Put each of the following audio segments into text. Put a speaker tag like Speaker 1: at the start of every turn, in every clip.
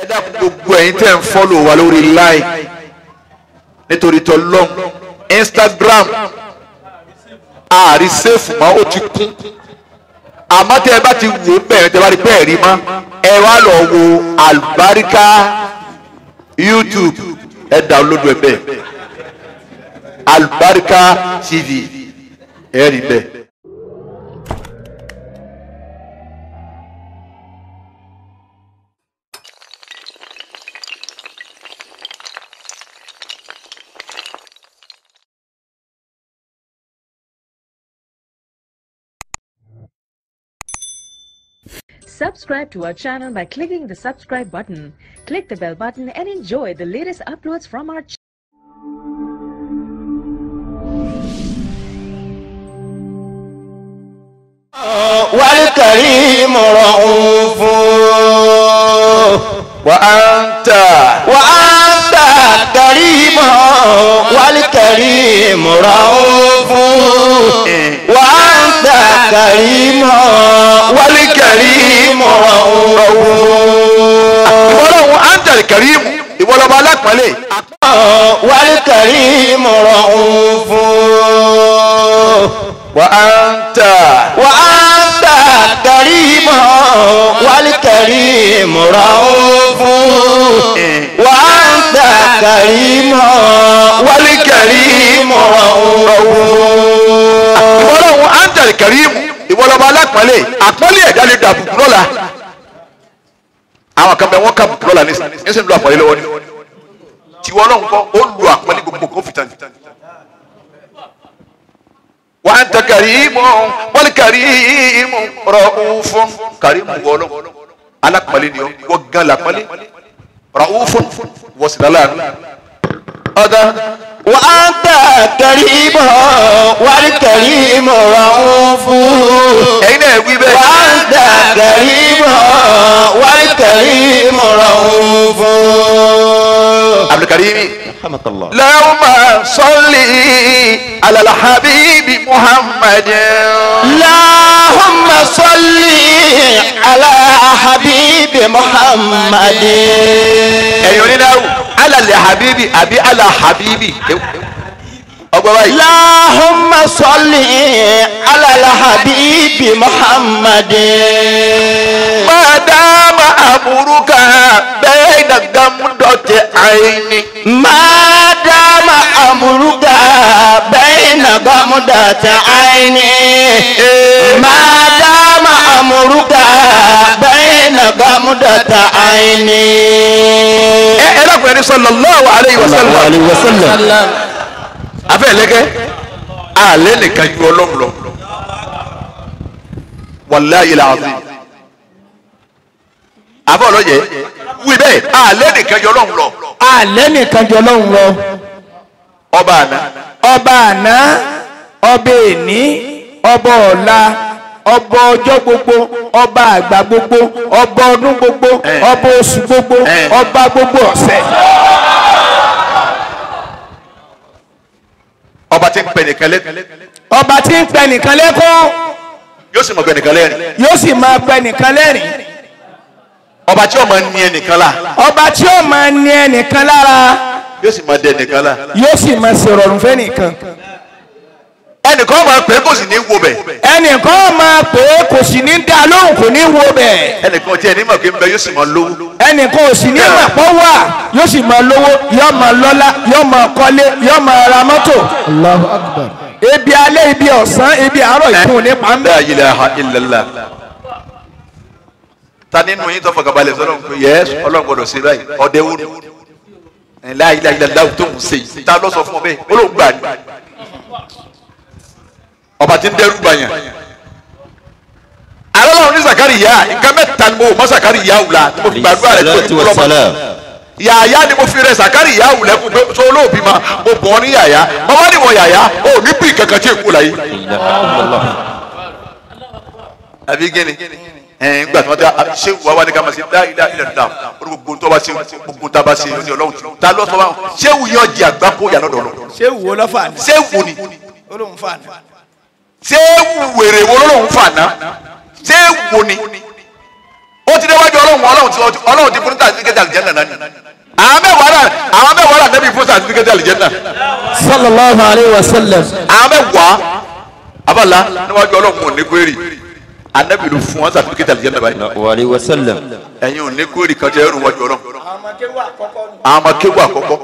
Speaker 1: ẹ dákun gbogbo ẹ̀yin tẹ́ ń fọ́lò wa lórí láì nítorí tọ́lọ́m instagram ààrí sèfù mọ́ ó ti kún àmọ́ tẹ́ ẹ bá ti wò ó bẹ̀rẹ̀ tẹ́ ẹ bá rí bẹ́ẹ̀ rí mọ́ ẹ wá lọ wo àlùbáríkà youtube ẹ download ẹ bẹ́ẹ̀ àlùbáríkà tv ẹ rí bẹ́ẹ̀.
Speaker 2: Subscribe to our channel by clicking the subscribe button. Click the bell button and enjoy the latest uploads from our channel.
Speaker 3: والكريم رؤوف
Speaker 1: وأنت
Speaker 3: وأنت كريم والكريم رؤوف وأنت كريم والكريم رؤوف
Speaker 1: ìwọlọ́wọ́ antal karim ìwọlọ́wọ́ alápọ̀nlé
Speaker 3: والكريم رؤوف
Speaker 1: وأنت
Speaker 3: وأنت كريم والكريم رؤوف وأنت كريم والكريم رؤوف
Speaker 1: ìwọlọ́wọ́ antal karim ìwọlọ́wọ́ alápọ̀nlé àpọ́nlé ẹ̀dá lè dàbùkù lọ́la àwọn kan bẹ wọ́n kà bùkù lọ́la nísìnyí nísìnyí ló àpọ́nlé lọ́wọ́ ni tiwọ́ náà ń kọ́ ó lu àpọ́nlé gbogbo kó fìtàn وأنت كريم والكريم رؤوف كريم wọlọ alápọ̀nlé ni ọ wọ́n gan lápọ̀nlé رؤوف wọ́n sì lálẹ́ ọ̀dà
Speaker 3: وأنت كريم والكريم رؤوف
Speaker 1: ẹ̀yin náà wí bẹ́ẹ̀.
Speaker 3: وأنت كريم والكريم رؤوف
Speaker 1: abdulkarimi
Speaker 3: رحمك الله
Speaker 1: اللهم صل على الحبيب محمد
Speaker 3: اللهم صل على حبيب محمد
Speaker 1: ẹ̀yin onídàáwò على الحبيب àbí على حبيبي ọgbà báyìí.
Speaker 3: اللهم صل على الحبيب محمد
Speaker 1: ما دام أمرك بين غمضة عيني
Speaker 3: ما دام أمرك بين غمضة عيني ما دام أمرك بين غمضة عيني
Speaker 1: ẹ ẹ lọ́kùnrin ẹni sallallahu alayhi wa sallam
Speaker 3: عليه وسلم
Speaker 1: afẹ́ lẹ́kẹ́ alẹ́ nìkan ju ọlọ́run lọ wàláyé làásì afẹ́ ọlọ́yẹ wí bẹ́ẹ̀ alẹ́ nìkan ju ọlọ́run lọ
Speaker 4: alẹ́ nìkan jọ lọ́hùn lọ
Speaker 1: ọba àná
Speaker 4: ọba àná ọba èní ọba ọ̀la ọba ọjọ́ gbogbo ọba àgbà gbogbo ọba ọdún gbogbo
Speaker 1: Eh.
Speaker 4: ọba oṣù gbogbo
Speaker 1: Eh.
Speaker 4: ọba gbogbo ọ̀sẹ̀
Speaker 1: ọba tí ń pẹ nìkan lẹ́kàn
Speaker 4: ọba tí ń pẹ nìkan lẹ́kún
Speaker 1: yóò sì mọ̀ pẹ nìkan lẹ́rìn
Speaker 4: yóò sì máa pẹ nìkan lẹ́rìn
Speaker 1: ọba tí ó máa ní ẹnìkan la
Speaker 4: ọba tí ó máa ní ẹnìkan lára
Speaker 1: yóò sì máa dẹ ẹnìkan la
Speaker 4: yóò sì máa ṣèrọ̀rùn fẹ́ nìkan
Speaker 1: ẹnìkan máa pè é kò sì ní wo bẹ̀
Speaker 4: ẹnìkan máa pè é kò sì ní dá lóhùn kò ní wo bẹ́ẹ̀.
Speaker 1: ẹnìkan tí ẹni mọ̀ pé ń bẹ yóò sì máa lówó
Speaker 4: ẹnìkan ò sì ní mà pọ́ wà yóò sì máa lówó yóò máa lọ́lá yóò máa kọ́lé yóò máa ra mọ́tò.
Speaker 5: Allahu Akbar.
Speaker 4: ebi alẹ́ ibi ọ̀sán ibi àárọ̀ ìkún nípa ń bẹ̀.
Speaker 1: la ilaha illallah ta nínú yín tó fọkànbalẹ̀ sọ́dọ̀ pé yẹ ọlọ́run gbọ́dọ̀ ṣe báyìí ọdẹ wo ni la ilaha illallah tó ń ṣe yìí ta ló sọ fún ọ bẹ́ẹ̀ ó ló ń gbà ní. ọba tí ń dẹrù bàyàn alọ́lọ́run ní zakari yá nǹkan mẹ́ta ni mo mọ zakari yá wùlá tí mo fi gbàdúrà rẹ̀ tó ti kúlọ́ mọ́ yàyà ni mo fi rẹ zakari yá wùlẹ̀ kú pé so olóòbí ma mo bọ̀ ọ́ ní yàyà bàbá ni mo yàyà ó ní bí kankan tí èkó la yìí àbí gíní ẹn gbà tí wọn tẹ ṣé wà wá ní ká máa ṣe dá ilá ilẹ̀ dá o ní gbogbo tó bá ṣe gbogbo tá a bá ṣe o ní ọlọ́run tí ta ló sọ wọn ṣé wù yọ jẹ àgbá kó yà lọ́dọ̀ lọ
Speaker 4: ṣé wo lọ́ fà ní.
Speaker 1: ṣé wù ni
Speaker 4: olóhùn fà ní.
Speaker 1: ṣé wù wèrè wo lọ́lọ́run fà ná ṣé wù ni ó ti déwájú ọlọ́run ọlọ́run ti ọlọ́run ti fún sàtífíkẹ́tì àlìjẹ́nà náà ni àwọn mẹ́wàá náà àwọn mẹ́wàá náà nẹ́bí fún sàtífíkẹ́tì àlìjẹ́nà
Speaker 3: sallallahu alayhi wa sallam.
Speaker 1: àwọn mẹ́wàá abala níwájú ọlọ́run ò ní kwérì anẹ́bí ló fún wọn sàtífíkẹ́tì àlìjẹ́nà báyìí
Speaker 3: wa alayhi wa sallam.
Speaker 1: ẹ̀yin ò ní kwérì kan jẹ́ ẹrù wájú ọlọ́run àwọn ọmọ kéwù àkọ́kọ́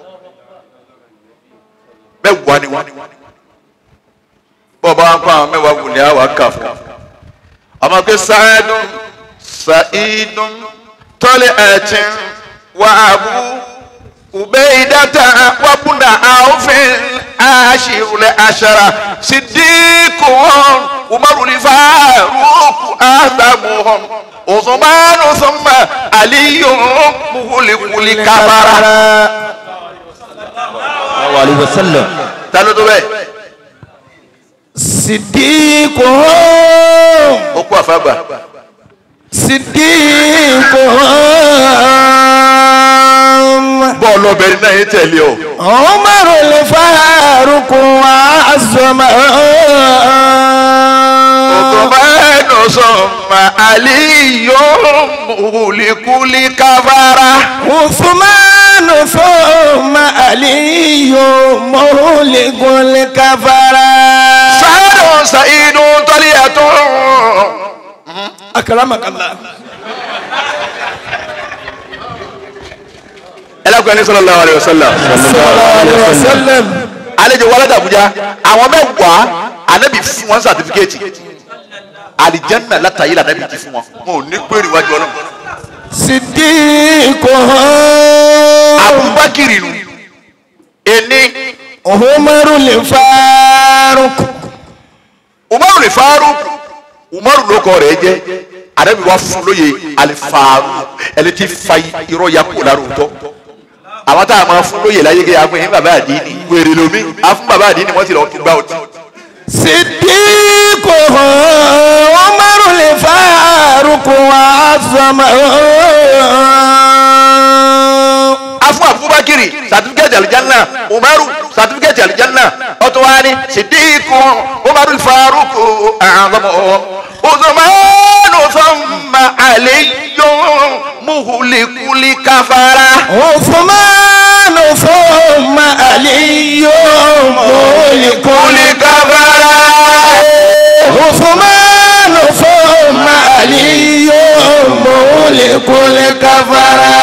Speaker 1: mẹ́wàá ni wọ́n bọ́ọ̀ bá wọn kọ́ àwọn mẹ́wàá wù ní àwọn kà fún ọmọ pé sáyẹ́dùn sa'idun tọ́lẹ̀ ẹ̀tìn wà ábú ubeidata wabuna awfin ashirule ashara siddiquhum umarul faruq azamuhum usmanu thumma aliyun muhlikul kabara
Speaker 3: wa alayhi wa sallam.
Speaker 1: ta ló tó bẹ́ẹ̀
Speaker 4: sidiku
Speaker 1: ó kú àfàgbà
Speaker 4: sidiku
Speaker 1: bọ́ọ̀lù ọbẹ̀rin náà yé tẹ̀lé o
Speaker 4: umaru le faruku azoma
Speaker 1: usmanu thumma aliyun muhlikul kabara.
Speaker 4: usmanu thumma aliyu muhlikul kafara
Speaker 1: sáádùn sàìdùn tọ́líyàtọ̀.
Speaker 4: akramakallah
Speaker 1: ẹlẹ́kùn ẹni sallallahu alaihi wasallam.
Speaker 4: sallallahu alaihi wasallam
Speaker 1: àlejò wọlé dàbújá àwọn mẹ́wàá ànábì fún wọn sàtífíkẹ́ẹ̀tì àlìjẹ́nà látàyè lànàbì ti fún wọn wọn ò ní péré iwájú ọlọ́run.
Speaker 4: sidiku
Speaker 1: abubakiri nu ení
Speaker 4: umaru le faruku
Speaker 1: umaru lè faruk umaru ló kọ rẹ̀ jẹ́ ànábì wa fún lóye alifaru ẹni tí fa irọ́ ya kó lára òótọ́ àwọn tá a máa fún lóye láyé kí a fún yín bàbá àdínì wèrè lomi a fún bàbá àdínì wọ́n ti lọ tún gbá ọtí.
Speaker 4: sidiku umaru le faruku azoma
Speaker 1: afu abubakiri sàtífíkẹ́tì alijanna umaru sàtífíkẹ́tì alijanna ọtọwani sidiku umaru faruku àgbọmọ uzumanu sọmma aliyu muhulikuli kafara.
Speaker 4: usmanu thumma aliyu mulikul
Speaker 1: kuli kafara.
Speaker 4: usmanu thumma aliyu mulikul kafara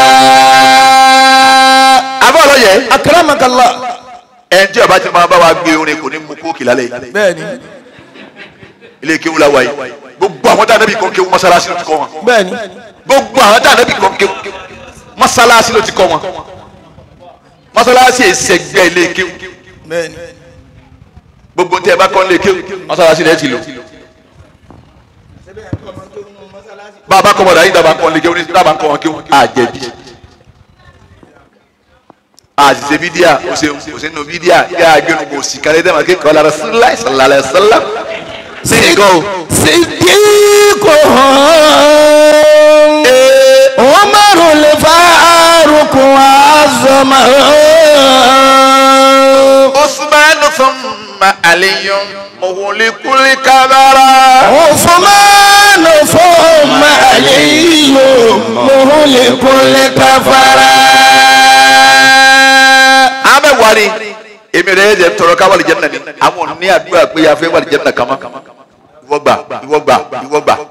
Speaker 1: abọ́lọ́ yẹ.
Speaker 4: akramakallah
Speaker 1: ẹ tí ọba ti máa bá wa gbé orin kò ní mú kóòkì lálẹ́ yìí
Speaker 4: bẹ́ẹ̀ni
Speaker 1: ilé kéwú la wa yìí gbogbo àwọn tá a nẹ́bí kan kéwú mọ́sálásí ló ti kọ́ wọn
Speaker 4: bẹ́ẹ̀ni
Speaker 1: gbogbo àwọn tá a nẹ́bí kan kéwú mọ́sálásí ló ti kọ́ wọn mọ́sálásí èsègbè ilé kéwú
Speaker 4: bẹ́ẹ̀ni
Speaker 1: gbogbo ntẹ bá kọ́ ilé kéwú mọ́sálásí rẹ̀ ti lò bàbá kọ́ bọ̀dà yìí dábàá kọ́ ilé kéwú ní dábàá kọ́ wọn kéwú àjẹbí àṣìṣe bídíà òsèǹnù bídíà yà á gbẹnu kò sí kálẹ̀ dẹ́mà kékeré ọ̀la rasulillah sallallahu alayhi wa sallam sí nǹkan o.
Speaker 4: sidiku umaru le faruku azoma
Speaker 1: usman thumma aliyun muhulikuli kabara.
Speaker 4: usmanu thumma aliyu muhulikul kafara
Speaker 1: an bɛ wari èmi rẹ yẹ tọrọ ká wàlì jẹnna ni àwọn ní àdúrà pé yà fẹ́ wàlì jẹnna kama ìwọ gbà ìwọ gbà ìwọ gbà.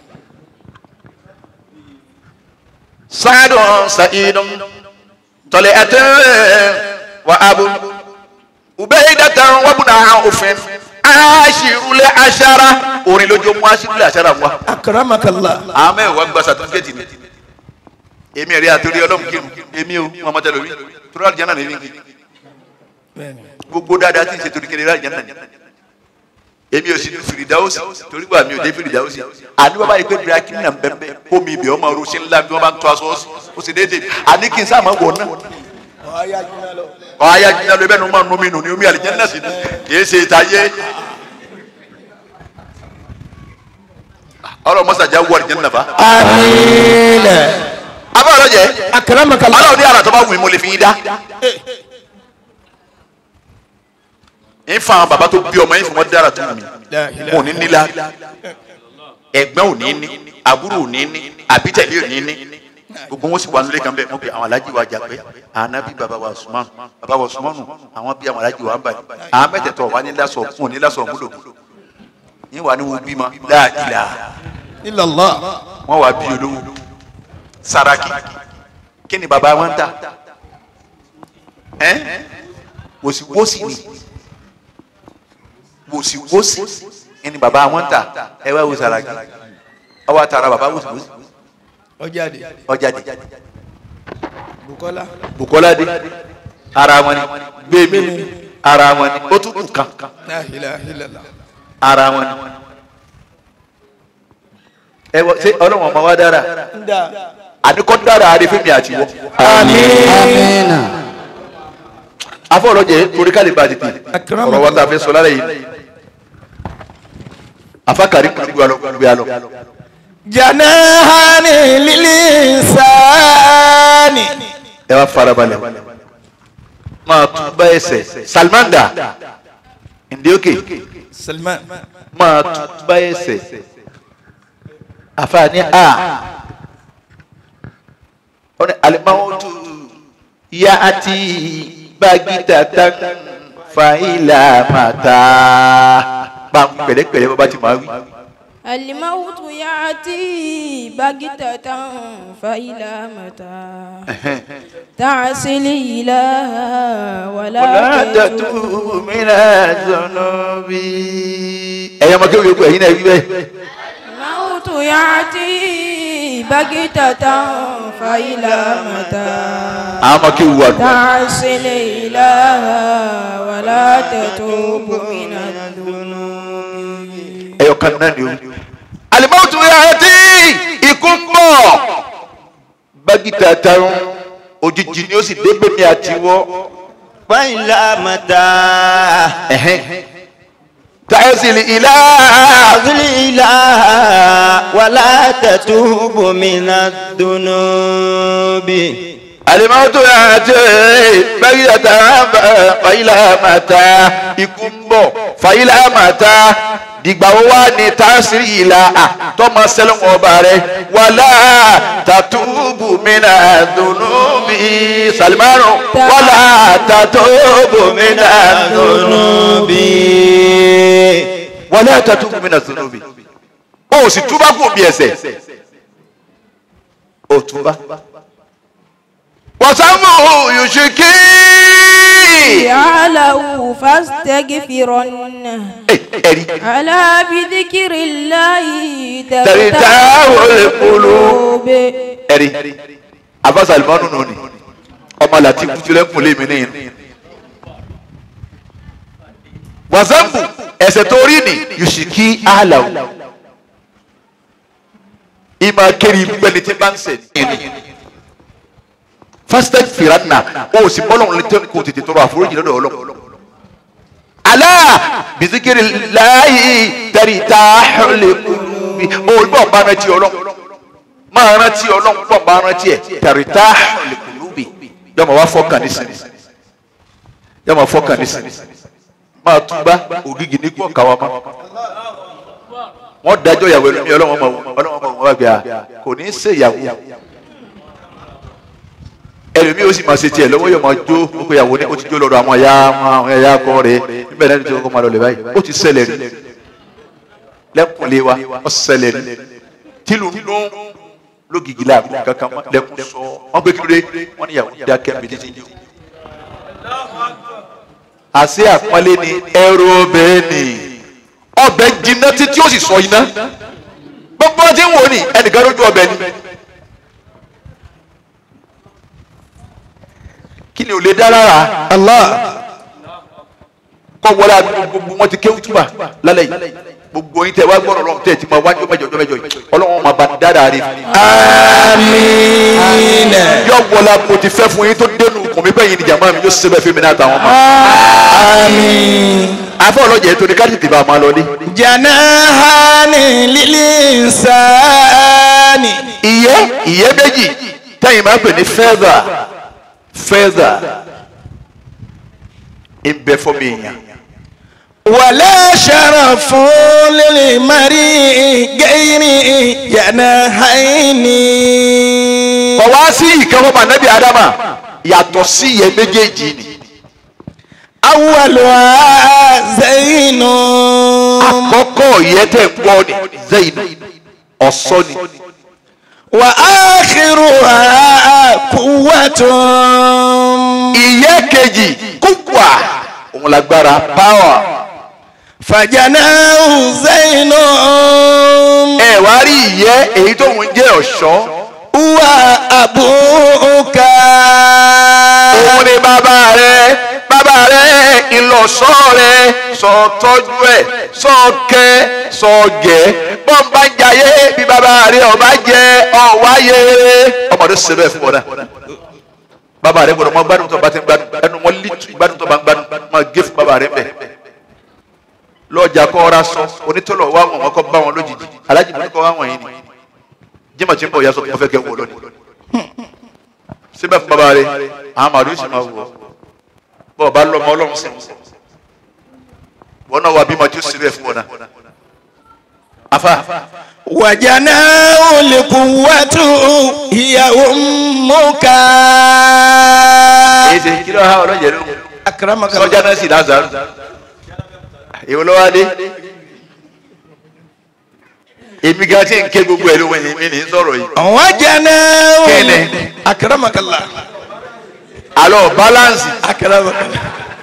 Speaker 1: sáádùn sàìdùn tọ́lẹ̀ ẹ̀tẹ́ wà ábú ubaydatan wa bùnà òfin aṣirulẹ̀ aṣara orin lójó mú aṣirulẹ̀ aṣara wa.
Speaker 4: akramakallah
Speaker 1: àwọn mẹ́wàá gba sàtúnkẹ́tì ni èmi rí àtúrí ọlọ́run kírun èmi ò mọ̀mọ́ tẹ́lẹ̀ orí torí àlìjáná ní ní gbogbo dáadáa tí n ṣe torí kiri àlìjáná ní èmi ò sí ní fìrìdáwòsì torí wà mí ò dé fìrìdáwòsì àní bàbá yìí pé bírákì nà bẹ́ẹ̀ omi ibẹ̀ ọmọ ọrọ̀ ṣe ńlá bí wọ́n bá ń tọ́ aṣọ ó sì déédéé àní kí n sáà máa wọ̀ náà ọ̀ ayé ajiná lọ bẹ́ẹ̀ ni wọ́n máa nú mi nù ní omi àlìjáná sí ni kì í ṣe ìtayé ọlọ́run mọ́sàájà wọ àlìjáná fa
Speaker 4: amiina
Speaker 1: abẹ́ ọ̀rọ̀ jẹ́
Speaker 4: akramakallah
Speaker 1: ọlọ́run ní àrà tó bá wù mí mo lè fi yín dá. ń fa àwọn bàbá tó bí ọmọ yín fún wọn dára tó wù mí wọn ò ní nílá ẹ̀gbọ́n ò ní ní àbúrò ò ní ní àbítẹ̀lé ò ní ní gbogbo wọn sì wà nílé kan bẹ́ẹ̀ wọ́n pe àwọn alájí wa jà pé ànábì bàbá wa Usman bàbá wa Usman àwọn bí àwọn alájí wa ń bàjẹ́ àwọn mẹ́tẹ̀ẹ̀tọ̀ wà ní lásọ̀ fún òní lásọ̀ múlò yín wà ní wọn bímọ láàdìlà
Speaker 4: illallah
Speaker 1: wọn wà bí olówó Saraki kí ni bàbá wọn ń ta ẹ wòsíwòsí ni wòsíwòsí ni bàbá wọn ń ta ẹ wá wo Saraki ọwọ́ àtàrà bàbá wòsíwòsí
Speaker 4: ọjàde
Speaker 1: ọjàde
Speaker 4: bukola
Speaker 1: Bukola dé ara wọn ni gbẹmí ara wọn ni ó tún kù kan
Speaker 4: la ilaha illallah
Speaker 1: ara wọn ni ẹ wọ ṣé ọlọ́wọ́n ọmọ wa dára
Speaker 4: nda
Speaker 1: àdìkọ́ dára àdìfẹ́mi àtiwọ́
Speaker 3: Àmín.
Speaker 1: afọlọjẹ torí kálí ba tètè
Speaker 4: Akramakum.
Speaker 1: ọ̀rọ̀ wa ta fẹ́ sọ lára yìí afakari kùn gbé alọ gbé alọ
Speaker 4: janahani lilinsani
Speaker 1: ẹ wá farabalẹ̀ máa tún bá ẹsẹ̀ salimanda ndéókè
Speaker 4: salman
Speaker 1: máa tún bá ẹsẹ̀ afaani a ọ̀nà alimawutu ya ati bagita tan fàyílà màtá bá pẹ̀lẹ́pẹ̀lẹ́ bá bá ti máa wí.
Speaker 5: الموت يأتي بغتة فإلى متى تعسي الإله ولا
Speaker 1: ولا
Speaker 5: تتوب
Speaker 1: تتوب من الذنوب ẹ̀yà ọmọ kéwì yòókù ẹ̀yin náà wí bẹ́ẹ̀.
Speaker 5: الموت يأتي بغتة فإلى متى
Speaker 1: àwọn ọmọ kéwì wà nù.
Speaker 5: تعسي الإله ولا تتوب من الذنوب
Speaker 1: ẹ̀yọ̀ kan náà ni o. alimọ́tò yà tí ikú ń bọ̀. bágìtà tarun òjijì ni ó sì dé bẹ́mi àtiwọ́.
Speaker 3: وإلى متى
Speaker 1: tàyẹ̀sìlì ilá.
Speaker 3: أغل إله ولا تتوب من الذنوب
Speaker 1: alimọ́tò yà tí bágìtà tarun fàyílà màtá ikú ń bọ̀ fàyílà màtá dìgbà wo wá ní tàṣírí ìlà tọmọ sẹlẹ̀wọ̀n ọba rẹ wàlá tàtúbù mìíràn dùnú mi salimanu wàlá tàtúbù mìíràn dùnú
Speaker 3: الذنوب
Speaker 1: wàlá tàtúbù mìíràn dùnú mi o sì túbá kò bí ẹsẹ̀ o túbá wàsámù yòṣèké
Speaker 5: يعلو فاستغفرن
Speaker 1: ẹ̀rí
Speaker 5: على بذكر الله
Speaker 1: ترتاح القلوب.
Speaker 5: القلوب
Speaker 1: ẹ̀rí afa salimanu nù ni ọmọ láti kutulẹ̀ kún lé mi níyìn. wàsámù ẹsẹ̀ tó rí ni yòṣèké àhàlàwò ìmọ̀ kiri gbẹ̀lẹ̀ tí bá ń sẹ̀ ní. fasitẹ firanna o sì bọ́lọ̀ ní tẹ́ kò tètè tọrọ àforíjì lọ́dọ̀ ọlọ́ ala bisikiri láàyè tẹ̀rí ta lè kúbi o gbọ́ bá rántí ọlọ́ máa rántí ọlọ́ gbọ́ bá rántí ẹ̀ tẹ̀rí ta lè kúbi yọmọ wá fọ́kàn ní sinmi yọmọ fọ́kàn ní sinmi máa túbá ògìgì ní gbọ́ kàwá ma wọ́n dájọ́ ìyàwó ẹlòmíì ọlọ́wọ́n ma wọ́n ọlọ́wọ́n ma wọ́n wá gbé a kò ní í ṣe ìyàwó ẹlòmíì ó sì máa ṣe tiẹ̀ lọ́wọ́ yóò máa jó gbogbo ìyàwó ní ó ti jó lọ́dọ̀ àwọn ẹ̀yà àwọn ẹ̀yà akọ rẹ̀ níbẹ̀ náà ní tí wọ́n máa lọ lè báyìí ó ti ṣẹlẹ̀ rí lẹ́kùnlé wa ó ṣẹlẹ̀ rí tìlù ń dún lógìgì láàbù kankan mọ́ lẹ́kùn sọ wọ́n gbé kílódé wọ́n ní ìyàwó dákẹ́ mi títí jó. àṣé àpọ́nlé ni ẹrù ọbẹ̀ ni ọbẹ̀ jiná títí ó sì sọ iná gbogbo ọtí ń wò ní ẹnìkan lójú ọbẹ̀ ni. kí ni ò lè dá lára
Speaker 4: allah
Speaker 1: kọ́ wọlé àdúgbò gbogbo wọn ti kéwù túbà lálẹ́ yìí gbogbo yín tẹ wá gbọ́dọ̀ lọ́wọ́ tẹ̀ tí ma wájú mẹ́jọ ọjọ́ mẹ́jọ yìí ọlọ́wọ́n ma ba ní dáadáa rí
Speaker 4: amiin
Speaker 1: yọ wọlé mo ti fẹ́ fún yín tó dénú kùn mí bẹ́yìn ni jàmbá mi yóò ṣe bẹ́ẹ̀ fi mi náà tàwọn ọmọ.
Speaker 4: amiin
Speaker 1: afọ ọlọ́jà ètò ní káàdì tìbà máa lọ ní.
Speaker 4: janahani lilinsani
Speaker 1: ìyẹ́ ìyẹ́ méjì tẹ́yìn máa ń pè ní fẹ́ẹ́dà fẹ́ẹ́dà ń bẹ fọ́ mi èèyàn
Speaker 4: ولا شرف للمريء غير جناحين
Speaker 1: ọwọ́ sí ìkẹ́wọ́ mà nẹ́bí adama yàtọ̀ sí ìyẹn méjèèjì ni
Speaker 4: أولها زين
Speaker 1: àkọ́kọ́ ìyẹn tẹ̀ ń gbọ́ ni zayin ọ̀sọ́ ni
Speaker 4: وآخرها قوة
Speaker 1: ìyẹn kejì kúkúà òun lágbára power
Speaker 4: فجناه زين
Speaker 1: ẹ wá rí ìyẹn èyí tó ń jẹ́ ọ̀ṣọ́
Speaker 4: هو أبوك
Speaker 1: òun ni bàbá rẹ bàbá rẹ ìlọsọ rẹ sọ tọ́jú ẹ sọ kẹ sọ gẹ bọ́ǹbà ń jayé bí bàbá rẹ ọba jẹ ọ̀wáyé ọmọdé ṣe bẹ́ẹ̀ fún ọ náà bàbá rẹ gbọ́dọ̀ mọ gbádùn tó bá ti ń gbádùn ẹnu wọn lítú ìgbádùn tó bá ń gbádùn máa gé fún bàbá rẹ bẹ lọ́jà kọ́ ọ́ra sọ onítọ̀lọ̀ wá wọn wọn kọ́ bá wọn lójijì alájì mi kọ́ wá wọn yìí ni jimá tí ń bọ̀ yasọ fún fẹ́ kẹ́ wọ lónìí síbẹ̀ fún bàbá rẹ àwọn màdùn sì máa wù ọ́ bọ́ ọ bá lọ ọmọ ọlọ́run sí wọn náà wà bímọ tí ó síbẹ̀ fún wọn náà afa
Speaker 4: وجناه القوة هي أمك
Speaker 1: èyí ṣe kí ló ha ọlọ́jẹ̀ ló
Speaker 4: أكرمك
Speaker 1: sọjá
Speaker 4: الله
Speaker 1: náà sì lázàrú èwo ló wá dé èmi gan tí ń ké gbogbo ẹ̀ ló wẹ̀ ní mi ní sọ̀rọ̀ yìí
Speaker 4: وجناه
Speaker 1: Kene.
Speaker 4: أكرمك الله
Speaker 1: alọ́ balansi
Speaker 4: أكرمك الله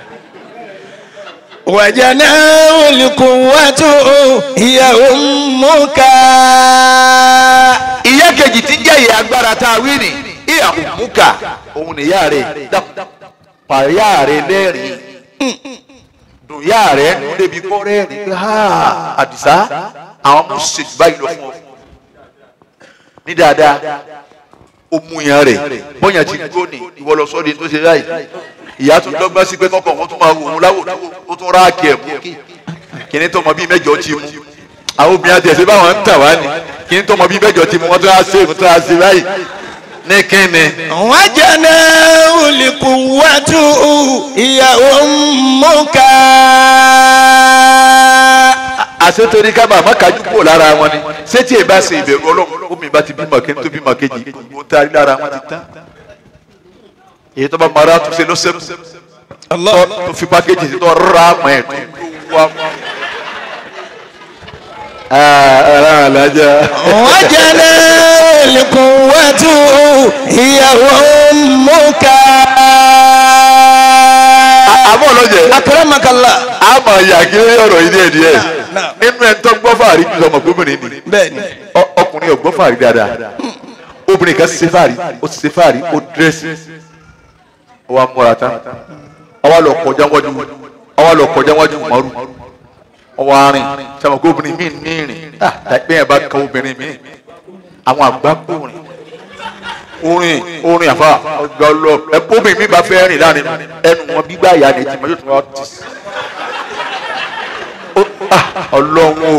Speaker 4: وجناه القوة هي أمك
Speaker 1: ìyá kejì tí ń jẹ́ ìyá agbára tá a wí ni ìyá òmùkà òun nìyá rẹ̀ pàyà rẹ̀ lẹ́rìn dùn yá rẹ̀ nù débi kọ́ rẹ́rìn pé ha àdìsá àwọn ọmọ ṣètò báyìí lọ fún ọ ní dáadáa ó mú yan rẹ̀ bóyá ti gbó ni ìwọ lọ sọ́ di tó ṣe báyìí ìyá tún dọ́gba sí pé kọ́kọ́ wọn tún máa wò wọn láwò ó tún ráàkì ẹ̀ mú kíní tó mọ bíi mẹ́jọ ti mú àwọn obìnrin àti ẹ̀sìn báwọn ń tà wá ní kíní tó mọ bíi mẹ́jọ ti mú wọn tó á ṣe tó á ṣe báyìí ní kíni.
Speaker 4: وجناه القوة هي أمك
Speaker 1: àṣetorí kábà má kájú kúrò lára wọn ni ṣé tí èbá ṣe ìbẹ̀rù ọlọ́run omi bá ti bímọ kí n tó bímọ kejì gbogbo ń taari lára wọn ti tán èyí tó bá mara tó ṣe ló ṣe tó tó fi pákéjì sí tó rà mọ́ ẹ̀ tó wá mọ́. ara àlájá.
Speaker 4: وجناه القوة هي أمك
Speaker 1: àbọ̀ lọ́jẹ̀
Speaker 4: أكرمك الله
Speaker 1: a máa yà kí ọ̀rọ̀ yìí díẹ̀ díẹ̀
Speaker 4: Náà.
Speaker 1: nínú ẹ̀ ń tọ́ gbọ́ fàárí ju ọmọ gómìnà ni
Speaker 4: bẹ́ẹ̀ni
Speaker 1: Ọ- ọkùnrin ò gbọ́ fàárí dáadáa obìnrin kan ṣe fàárí ó ṣe fàárí ó dírẹ́sì ó wá múra tán ó wá lọ kọjá wájú ó wá lọ kọjá wájú mọ́rù ó wá rìn sọmọ kó obìnrin míì ní ìrìn àìpẹ́ yẹn bá kan obìnrin míì àwọn àgbà kúrin orin orin àfa ọgbà ọlọ ẹ bóbìnrin mi bá fẹ́ rìn láàrin ẹnu wọn gbígbà ìyá ni tí mo yóò tún wá tì sí Ó- ah, ọlọ́run o.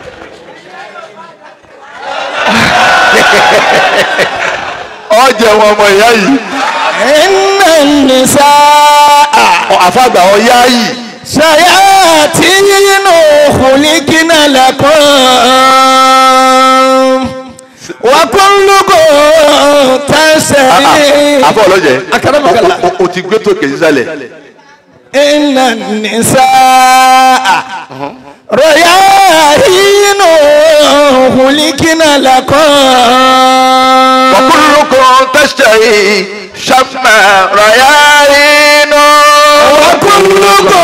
Speaker 1: ọjẹ wọn ọmọ ìyá yìí
Speaker 4: إن النساء
Speaker 1: àfàgbà ọyá yìí
Speaker 4: شياطين خلقن لكم وكلكم تسري
Speaker 1: àfọ ọlọjẹ
Speaker 4: أكرمك الله.
Speaker 1: o- o- o ti gbé tó kè sísàlẹ̀
Speaker 4: إن النساء رياحين خلقن لكم
Speaker 1: wàkúrúkọ tẹsítẹrì sàmà rayáínú.
Speaker 4: وكلكم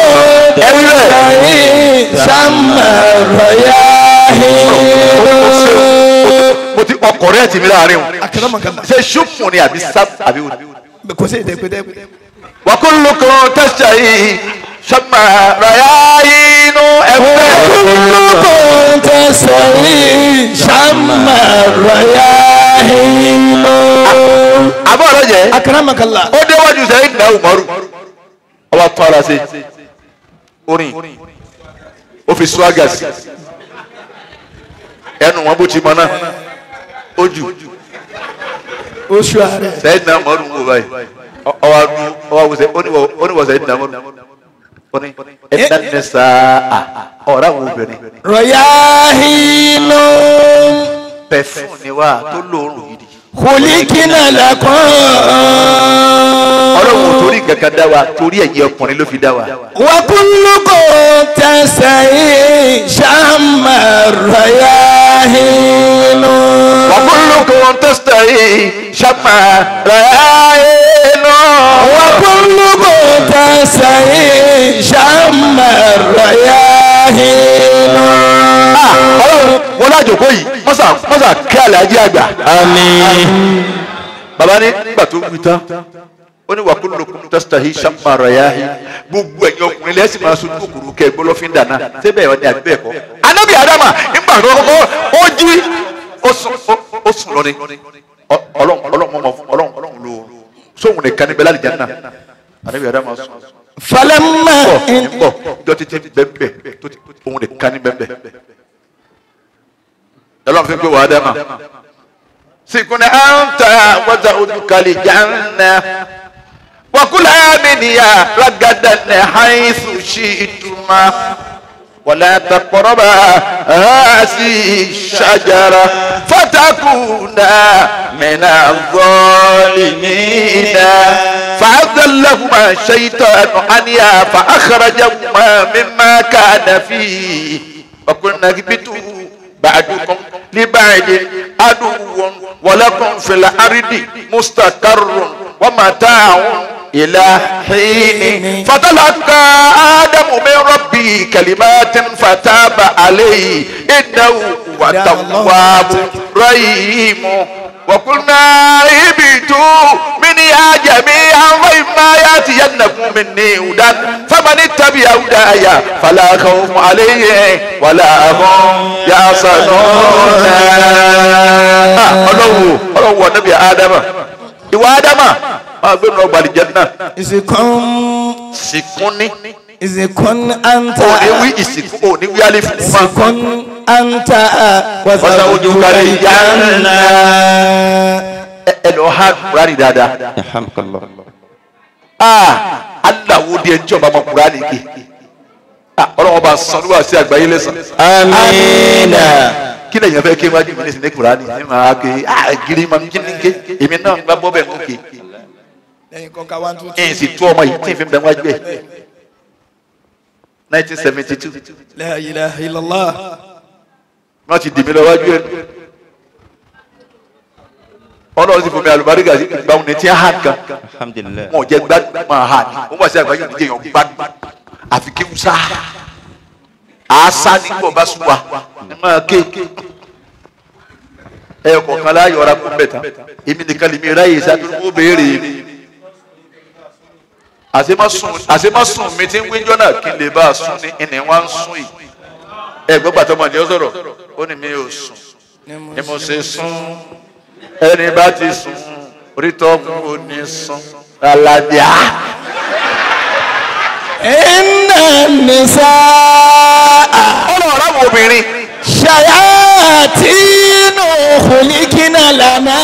Speaker 4: تسري سما رياحين
Speaker 1: mo ti ọkọrẹ ẹ ti mi láàrin o
Speaker 4: أكرمك الله
Speaker 1: ṣe ṣùpùn ni àbí sáb àbí wò.
Speaker 4: kò sí èdè pété pété.
Speaker 1: wàkúrúkọ tẹsítẹrì sàmà rayáínú ẹgbẹ́.
Speaker 4: كلكم تسري سما رياحين
Speaker 1: àbọ̀ ọlọjẹ.
Speaker 4: أكرمك الله
Speaker 1: ó déwájú sẹ́yìn náà umaru ọba tó ara sí orin ó fi swaga sí ẹnu wọn bó ti mọ náà ó jù
Speaker 4: oṣù ààrẹ
Speaker 1: sẹ́yìn náà umaru ń wò báyìí Ọ- ọwọ́ adú ọwọ́ awùsẹ̀ oníwọ̀ sẹ́yìn náà umaru ó ní ẹ̀dá ní sáà ọ̀rá àwọn obìnrin
Speaker 4: rọ̀yáhínú
Speaker 1: pẹ̀fún ni wá tó lóorùn yìí
Speaker 4: kùlíkínà lẹ́kọ̀ọ́.
Speaker 1: ọlọ́run ò torí kankan dá wa torí ẹ̀yin ọkùnrin ló fi dá wa.
Speaker 4: وكلكم تسعي شم الرياحين
Speaker 1: وكلكم تستحي شمع رأينا
Speaker 4: وكلكم تسعي شم الرياحين
Speaker 1: ọlọ́run wọn lájòkó yìí mọ́sà mọ́sà kí alájí àgbà.
Speaker 3: Àmín.
Speaker 1: bàbá ní nígbà tó wí tán ó ní wa kullukum tastahi shamma rayahi gbogbo ẹ̀yin ọkùnrin lẹ́sìn máa sojú kòkòrò kẹ́ gbọ́lọ́fín dáná síbẹ̀ ọ̀ ní àbí bẹ́ẹ̀ kọ́. anábì adama nígbà tó kọ́kọ́ ó jí ó sùn ó- ó sùn lọ ni Ọ- ọlọ́run ọlọ́run mọ̀ fún ọlọ́run ọlọ́run ló sóhun nìkan níbẹ̀ láti jẹ́ náà anábì adama sùn
Speaker 4: فلما
Speaker 1: bọ̀ ń bọ̀ jọ títí bẹ́ẹ̀ tó ti òun nìkan ní bẹ́ẹ̀ ọlọ́run fi ń pè wá adama sikuna anta wata udukali janna wakula miniya ragadan haisu shiituma wala taqraba hasi shajara fatakuna min adh-dhalimina فأذلهما الشيطان عنها فأخرجهما مما كان فيه وقلنا اهبطوا بعدكم لبعد عدو ولكم في الأرض مستقر ومتاع إلى حين فتلقى آدم من ربه كلمات فتاب عليه إنه هو التواب الرحيم وقلنا اهبطوا منها جميعا وإما يأتينكم مني هدى فمن اتبع هداي فلا خوف عليه ولا هم يحزنون ọlọ́wọ́ ọlọ́wọ́ níbi ádámà ìwà ádámà máa gbé nínú ọgbà àlìjẹ́nà
Speaker 4: إذكم
Speaker 1: sìnkúnní
Speaker 4: إذكم أنت
Speaker 1: òní wí ìsìnkú òní wí àlè fún wa
Speaker 4: إذكم أنت
Speaker 1: وزوجك الجنة. ẹ ẹ lọ ha kúránì dáadáa
Speaker 3: Alhamdulillah.
Speaker 1: aa aláwo di ẹjọ́ bá ma kúránì ké Ah, ọlọ́wọ́ bá sọ níwá sí àgbáyé lẹ́sàn.
Speaker 3: Àmín.
Speaker 1: kí lèyàn fẹ́ ké wájú mi ní sinmi kúránì ní màá ké ah gírí ma kí ni ké èmi náà gba bọ́ bẹ́ẹ̀ mú ké
Speaker 4: lẹ́yìn kọ́ka one two
Speaker 1: ẹ̀ sì tú ọmọ yìí tí n fi bẹ́ẹ̀ wájú ẹ̀ nineteen seventy two
Speaker 4: la ilaha illallah
Speaker 1: wọ́n ti dì mí lọ wájú ẹ̀ ọlọ́run sì fún mi àlùbáríkà sí ìgbà òun ní tí ń hàn kan
Speaker 3: Alhamdulillah.
Speaker 1: wọn ò jẹ́ gbádùn máa hà ní wọ́n wá sí àgbáyé òdíje yàn gbádùn àfi kéwù sá àásá nígbà ọba sùn wa ẹ máa ké ẹ kọ̀ọ̀kan láàyò ọ̀rá kún bẹ̀ tán èmi nìkan lèmi ráyè sádúró ó béèrè mi àṣemasùn mi ti ń wíjọ́ náà kí n lè bá a sùn ní ẹnì wá ń sùn yìí ẹ gbọ́ pàtó ọmọdé ọ sọ̀rọ̀ ó ní mi ò sùn ni mo ṣe sùn ẹni bá ti sùn orí tọ́kùn ò ní sùn alábíà.
Speaker 4: inna nisaa
Speaker 1: ọlọ́run àwọn obìnrin
Speaker 4: shayatinu khulikina lana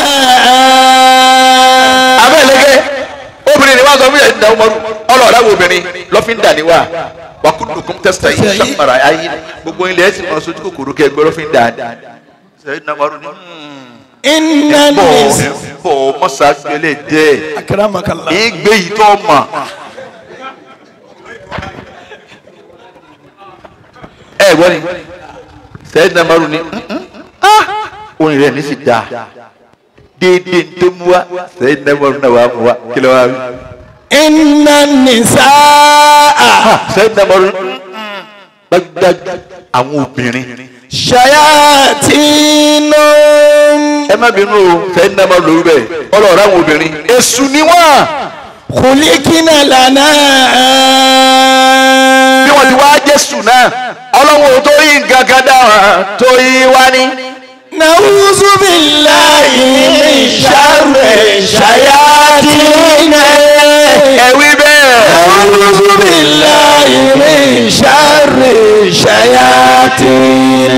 Speaker 1: abẹ́lẹ́gẹ́ obìnrin ni wọ́n sọ fún yẹn ní ọmọdún ọlọ́run àwọn obìnrin lọ́fíńdà ni wà wàkúndùkún tẹ́sítà yìí sàmàrà ayé gbogbo ilẹ̀ ẹ̀sìn kan sojú kòkòrò kẹ́ gbọ́ lọ́fíńdà ni sẹ́yìn náà wàrú ni
Speaker 4: inna
Speaker 1: bọ̀
Speaker 4: nisaa
Speaker 1: bọ̀ mọ́sàgbélé dẹ́
Speaker 4: akramakallah
Speaker 1: ìgbé yìí tó mọ̀ ẹ gbọ́ ni sẹ́yìn náà wàrú ni orin rẹ̀ ní sì dáa déédéé tó mú wa sẹ́yìn náà wàrú náà wà mú wa kí ló wá wí.
Speaker 4: inna nisaa
Speaker 1: sẹ́yìn náà wàrú gbàgbàgbà àwọn obìnrin
Speaker 4: shayatinu
Speaker 1: ẹ má bínú o sẹ́yìn náà wàrú lórí bẹ́ẹ̀ ọlọ́ọ̀rọ̀ àwọn obìnrin èṣù ni wọ́n.
Speaker 4: khulikina lana
Speaker 1: bí wọ́n ti wá jésù náà ọlọ́run ò tó yí nǹkan kan dá wọn tó yí wá ní.
Speaker 4: نعوذ بالله من شر الشياطين
Speaker 1: ẹ̀wí bẹ́ẹ̀.
Speaker 4: نعوذ بالله من شر الشياطين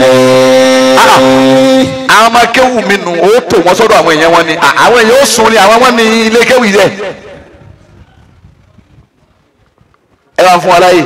Speaker 1: àwọn ọmọ kéwù mi nù ó tò wọ́n sọ́dọ̀ àwọn èèyàn wọn ni À, àwọn èèyàn ó sun ni àwọn wọn ní ilé kéwù yìí dẹ̀. ẹ wá bá ń fún wa láyè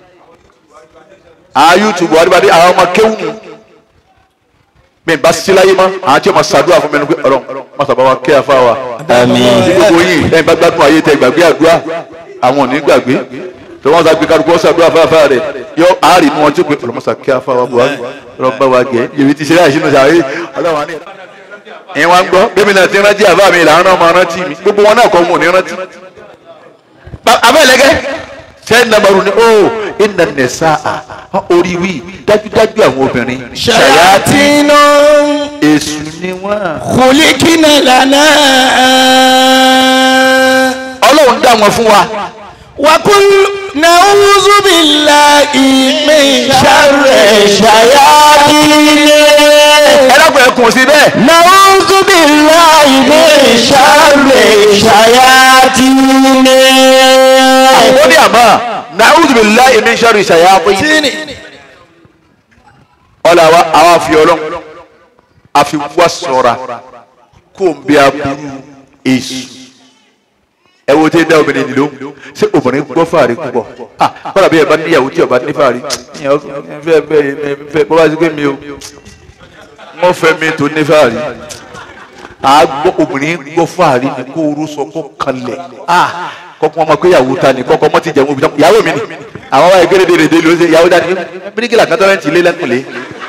Speaker 1: àwọn youtube adébadé àwọn ọmọ kéwù nù mi bá sí láyé mọ́ àwọn tí o ma ṣàdúrà fún mi ní pé ọlọ́run má sábà wa kí afa wa
Speaker 3: Àmín.
Speaker 1: tí gbogbo yìí lẹ́yìn bá gbádùn ayé tẹ gbàgbé àdúrà àwọn ò ní gbàgbé tí wọ́n sá gbé kárùkù ọ̀sẹ̀ àdúrà fáfá rẹ̀ yọ àárín mú wọn tí ó pé ọlọ́mọṣà kí afa wa buhari ọlọ́mọba wa gẹ̀ yèmí ti ṣe láì sínú sàárè ọlọ́run wa ní. ìyẹn wa ń gbọ́ bẹ́ẹ̀ náà ti rántí àbá mi ìlànà náà máa rántí mi gbogbo wọn náà kọ́ wọn ò ní rántí. abẹ́lẹ́gẹ́ sẹ́yìn nàbàrún ni ó iná nẹ̀sà orí wí dájúdájú àwọn obìnrin
Speaker 4: ṣayatinu
Speaker 1: èṣù ni wọ́n.
Speaker 4: khulikina lana.
Speaker 1: ọlọ́run dá wọn fún wa.
Speaker 4: wakul nauzu billahi min sharri shayatini.
Speaker 1: ẹ dákun ẹ kùn sí bẹ́ẹ̀.
Speaker 4: nauzu billahi min sharri shayatini.
Speaker 1: ó ní àmọ́ na'udhu billahi min sharri shayatin.
Speaker 4: tini.
Speaker 1: ọ̀là wa àwa fi ọlọ́run a fi wá sọ̀ra kó n bí aburú èṣù. ẹ wo tẹ́ dá obìnrin nílò ṣé obìnrin gbọ́ fàárí púpọ̀ ah kọ́lá bí ẹ bá níyàwó tí ọba ní fàárí fẹ́ fẹ́ fẹ́ bọ́ bá ti gbé mi o wọ́n fẹ́ mi tó ní fàárí a gbọ́ obìnrin gbọ́ fàárí ni kó orú sọ kó kanlẹ̀ ah kọ́kọ́ ọmọ pé ìyàwó ta ni kọ́kọ́ ọmọ ti jẹun òbí ìyàwó mi ni àwọn ọmọ ẹgbẹ́ rẹ̀ dé ló ṣe ìyàwó dání bíríkìlà kan tọ́lẹ̀ ń tilé lẹ́kùnlé.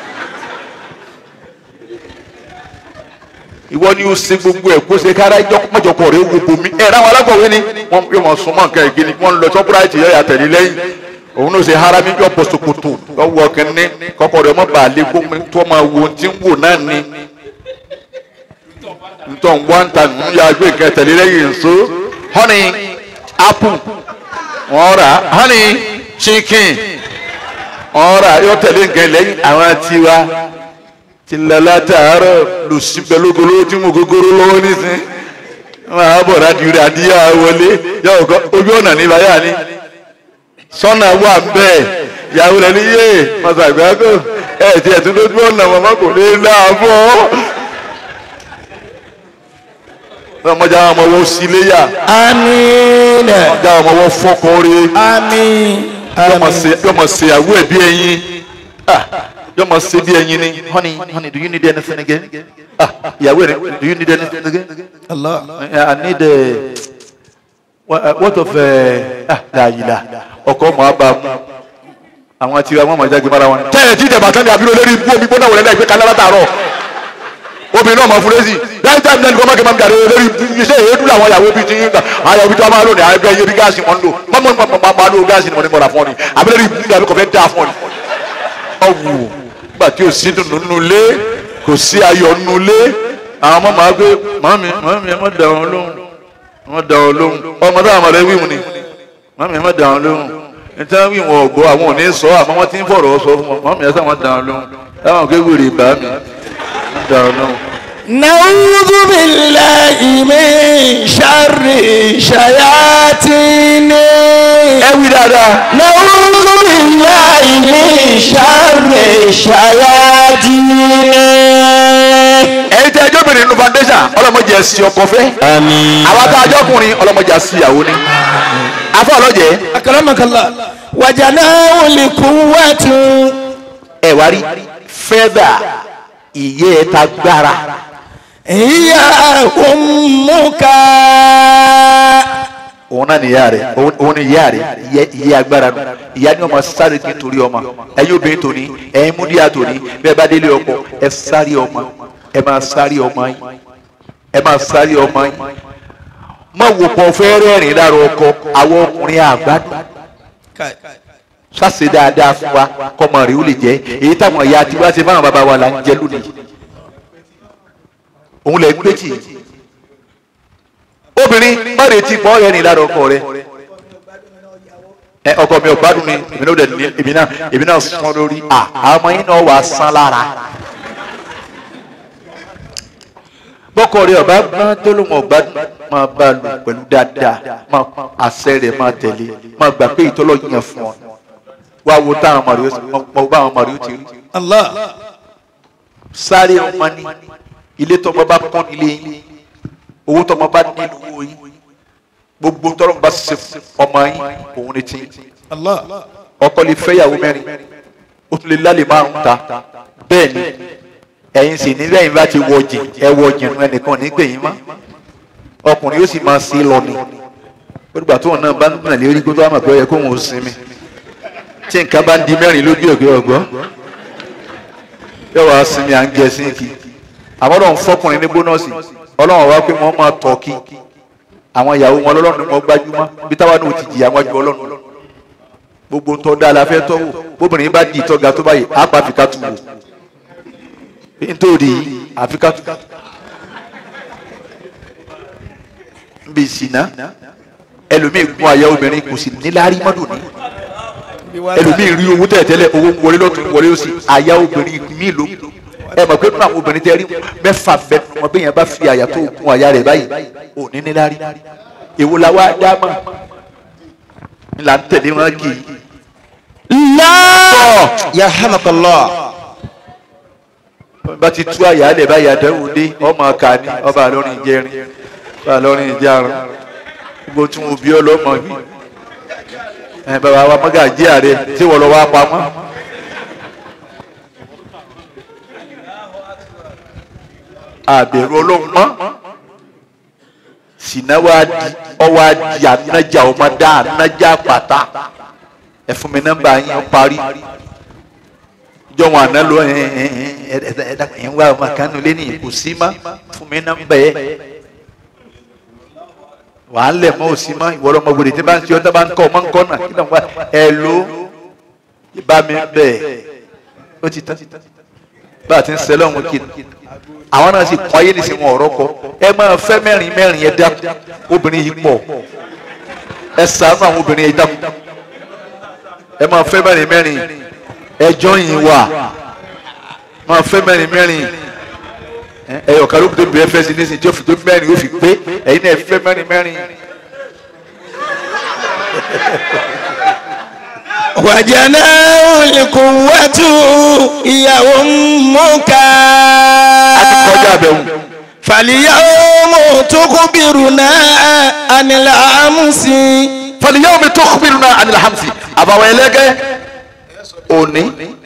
Speaker 1: ìwọ ni o ṣe gbogbo ẹ kó ṣe kára ẹjọ mọjọpọ rẹ wo bomi ẹ ráwọn alákọ̀wé ni wọn yóò mọ súnmọ́ nǹkan ẹgbẹ ni wọn lọ sọpúráìtì yọ yà tẹ̀lé lẹ́yìn òun náà ṣe harami yọ bọ ṣòkòtò lọ́wọ́ kínní kọkọ rẹ mọ bàálẹ kó mi tó máa wo ti ń wò náà ni ntọ́ ń wá ń ta nínú ya gbé nǹkan tẹ̀lé lẹ́yìn nso honey apple wọ́n rà honey chicken wọ́n rà yọ tẹ̀lé nǹkan lẹ́yìn àwọn tiwa ti lala taarọ lùsíbẹ lógolo tí mo gogoro lọ́wọ́ nísìn máa bọ̀ láti rí adíyà wọlé yàwó kọ ojú ọ̀nà ní báyà ni sọ́nà wà bẹ́ẹ̀ yàwó rẹ̀ ní yé masàgbáko ẹ̀ tí ẹ̀ tún lójú ọ̀nà màmá kò lè láàbọ̀ ọmọdé àwọn ọmọ wọn sí léyà
Speaker 4: amiina.
Speaker 1: ọmọdé àwọn ọmọ wọn fọkàn rí
Speaker 4: àmín.
Speaker 1: yọmọ ṣe àwọ ẹ̀ bí ẹyin Ah, yọmọ ṣe bí ẹyin ni honey honey do you need anything again ah ìyàwó rẹ do you need anything again
Speaker 4: Allah.
Speaker 1: i need uh, what, uh, what of uh, ah dàyìlà ọkọ ọmọ àbá mu àwọn tí wọn mọ jáde mara wọn. tẹ́lẹ̀ tí ìjẹ̀bà tán ni àbí olórí ibú omi gbóná wọlé láìpẹ́ kálá látàárọ̀ obìnrin náà mọ fúrẹ́sì láì tẹ́ ẹ̀mí kọ́ mákè máa ń gàdé lórí iṣẹ́ èédú làwọn ìyàwó bíi ti yín gbà àwọn ìyàwó bíi tí wọ́n máa lò ní àwọn ẹgbẹ́ yẹn bí gáàsì wọn lò mọ́mọ́ máa máa lò gáàsì ni mo ní mọ̀ra fún ọ ni àbí lórí ibú ni àbí kò fẹ́ dáa fún ọ ni. ọ̀wù nígbà tí ò sí dùnú nínú ilé kò sí ayọ̀ nínú ilé àwọn ọmọ máa gbé màmí màmí ẹ má dà wọn lóhùn ẹ má dà wọn lóhùn ọmọ táwọn ọmọ rẹ wíwù ni màmí ẹ má dà wọn lóhùn níta wí wọn ọgbọ àwọn ò ní sọ àmọ́ wọn ti ń fọ̀rọ̀ sọ fún wọn màmí ẹ sá wọn dà wọn lóhùn táwọn kéwìrì bá mi wọn dà wọn lóhùn.
Speaker 4: نعوذ بالله من شر شياطين
Speaker 1: ẹ wí dáadáa.
Speaker 4: نعوذ بالله من شر شياطين
Speaker 1: ẹ̀yin tẹ ẹjọ́ bìnrin nínú foundation ọlọ́mọdé ẹ̀sìn ọkọ fẹ́.
Speaker 3: Àmín.
Speaker 1: àwọn tá a jọ ọkùnrin ọlọ́mọdé ẹ̀sìn ìyàwó ni. afọ ọlọ́jẹ́
Speaker 4: أكرمك الله وجناه لقوة
Speaker 1: ẹ wá rí fẹ́dà ìyẹ́ ẹ̀ ta gbára.
Speaker 4: هي أمك
Speaker 1: òun náà ni ìyá rẹ̀ òun òun ni ìyá rẹ̀ ìyẹ́ ìyẹ́ agbára nù ìyá ni ọmọ sáré kí n torí ọmọ ẹ̀yin obìnrin tòní ẹ̀yin múdíà tòní bẹ́ẹ̀ bá délé ọkọ ẹ sáré ọmọ ẹ máa sáré ọmọ yín ẹ máa sáré ọmọ yín má wò pọ̀ fẹ́ rẹ́rìn lára ọkọ àwọn ọkùnrin àgbàdo sase dáadáa fún wa kọmọ rẹ ó lè jẹ èyí táwọn ìyá tiwa ṣe fáwọn bàbá wa là ń jẹ lónìí òun lè ń gbé tì í obìnrin má retí pọ́ rẹ ní lára ọkọ rẹ ẹ ọkọ mi ò gbádùn mi èmi náà dẹ̀ ní èmi náà èmi náà sán lórí à àwọn ọmọ yín náà wà á sán lára bọ́kọ rẹ ọba gbọ́n tó lóun ọ̀gbádùn máa bá a lò pẹ̀lú dáadáa máa àṣẹ rẹ̀ máa tẹ̀lé máa gbà pé ìtọ́lọ́ yẹn fún ọ wá wo táwọn ọmọ rẹ ó bá àwọn ọmọ rẹ ó ti rí
Speaker 4: الله
Speaker 1: sáré ọmọ ní ilé tọmọ bá pọ́n nílé yín owó tọmọ bá ní owó yín gbogbo tọrọ bá ṣe fún ọmọ yín òun ni tí
Speaker 4: Allah.
Speaker 1: ọkọ lè fẹ́yàwó mẹ́rin ó tún lè lálẹ́ márùn ta bẹ́ẹ̀ ni ẹ̀yin sì ní lẹ́yìn bá ti wọ jìn ẹ wọ jìn nu ẹnìkan nígbẹ̀yìn mọ́ ọkùnrin yóò sì máa sí lọ ni ó dìgbà tóun náà bá ń gbọ̀n lérí kó tó wà mọ̀ pé ó yẹ kóun ò sinmi tí nǹkan bá ń di mẹ́rin lójú ọ̀gbẹ́ ọ̀gbọ́ yóò wá sinmi à ń gẹ sínkì àmọ́ lọ́n fọkùnrin ní bónọ́ọ̀sì ọlọ́run wá pé wọ́n máa tọ̀ kí àwọn ìyàwó wọn lọ́lọ́run ni wọ́n gbájúmọ́ bí táwa náà ti jìyà wájú ọlọ́run gbogbo ntọ́ da la fẹ́ tọ́ wò bóbìnrin bá di ìtọ́ga tó báyìí á pa àfikà tù wò nítorí àfikà tù nbí ìsìná ẹlòmíì gún àyà obìnrin kò sì níláárí mọ́dún ní ẹlòmíì rí owó tẹ̀tẹ́lẹ̀ owó ń wọlé lọ́tún wọlé ó sì àyà obìnrin míì ló ẹ mọ̀ pé nínú àwọn obìnrin tẹ́ rí mẹ́fà bẹ́ẹ̀ wọn bẹ́ẹ̀ yẹn bá fi àyà tó gún àyà rẹ̀ báyìí ò ní níláárí èwo la wá dá mọ̀ ńlá ń tẹ̀lé wọn kì í
Speaker 3: Allah yarhamakallah
Speaker 1: bá ti tú àyàlẹ̀ bá yàdẹ́wò dé ọmọ ọkà ní ọba lọ́rin ìjẹrin ọba lọ́rin ìjẹrin gbogbo tí mo bí ọ lọ́mọ bí ẹ bàbá wa mọ́gà jí ààrẹ tí wọ́n lọ wá pamọ́. àbẹ̀rù ọlọ́run mọ́ sìnà wa di ọwọ́ adi anájà ọmọdé anájà pàtà ẹ fún mi nọ́mbà yín ó parí jọ̀wọ́n àná ló ẹ ẹ ẹ ẹ ẹ ẹ ń wá ọmọ kan nílé ní kò sí má fún mi nọ́mbà yẹ wà á lẹ̀ mọ́ ò sí má ìwọ́rọ̀ ọmọ gbòdì tí bá ń ṣe ọ́ tá bá ń kọ́ ọmọ ń kọ́ náà kí ló ń wá ẹ ló bá mi bẹ̀ ó ti tán bá a ti ń sẹ́lẹ̀ ọ̀hún kí àwọn náà sì kọ́ ayé nìsín wọn ọ̀rọ̀ kọ ẹ máa fẹ́ mẹ́rin mẹ́rin ẹ dákun obìnrin yìí pọ̀ ẹ ṣàánú àwọn obìnrin yìí dákun ẹ máa fẹ́ mẹ́rin mẹ́rin ẹjọ́ yìí wà máa fẹ́ mẹ́rin mẹ́rin ẹyọ kan ló tó bẹ̀rẹ̀ fẹ́ sí nísìnyí tí ó fi tó mẹ́rin ó fi pé ẹ̀yin náà ẹ fẹ́ mẹ́rin mẹ́rin.
Speaker 4: wàjànà olùkùnwàtú ìyàwó mọ́ká.
Speaker 1: a ti kọjá àbẹ̀wò
Speaker 4: fàlìyàwó mọ̀tòkùbìrù náà ànilà àmùsí.
Speaker 1: fàlìyàwó mi tó kúbi nínú ànilhamsi àbàwọ̀ ẹlẹ́gẹ́ òní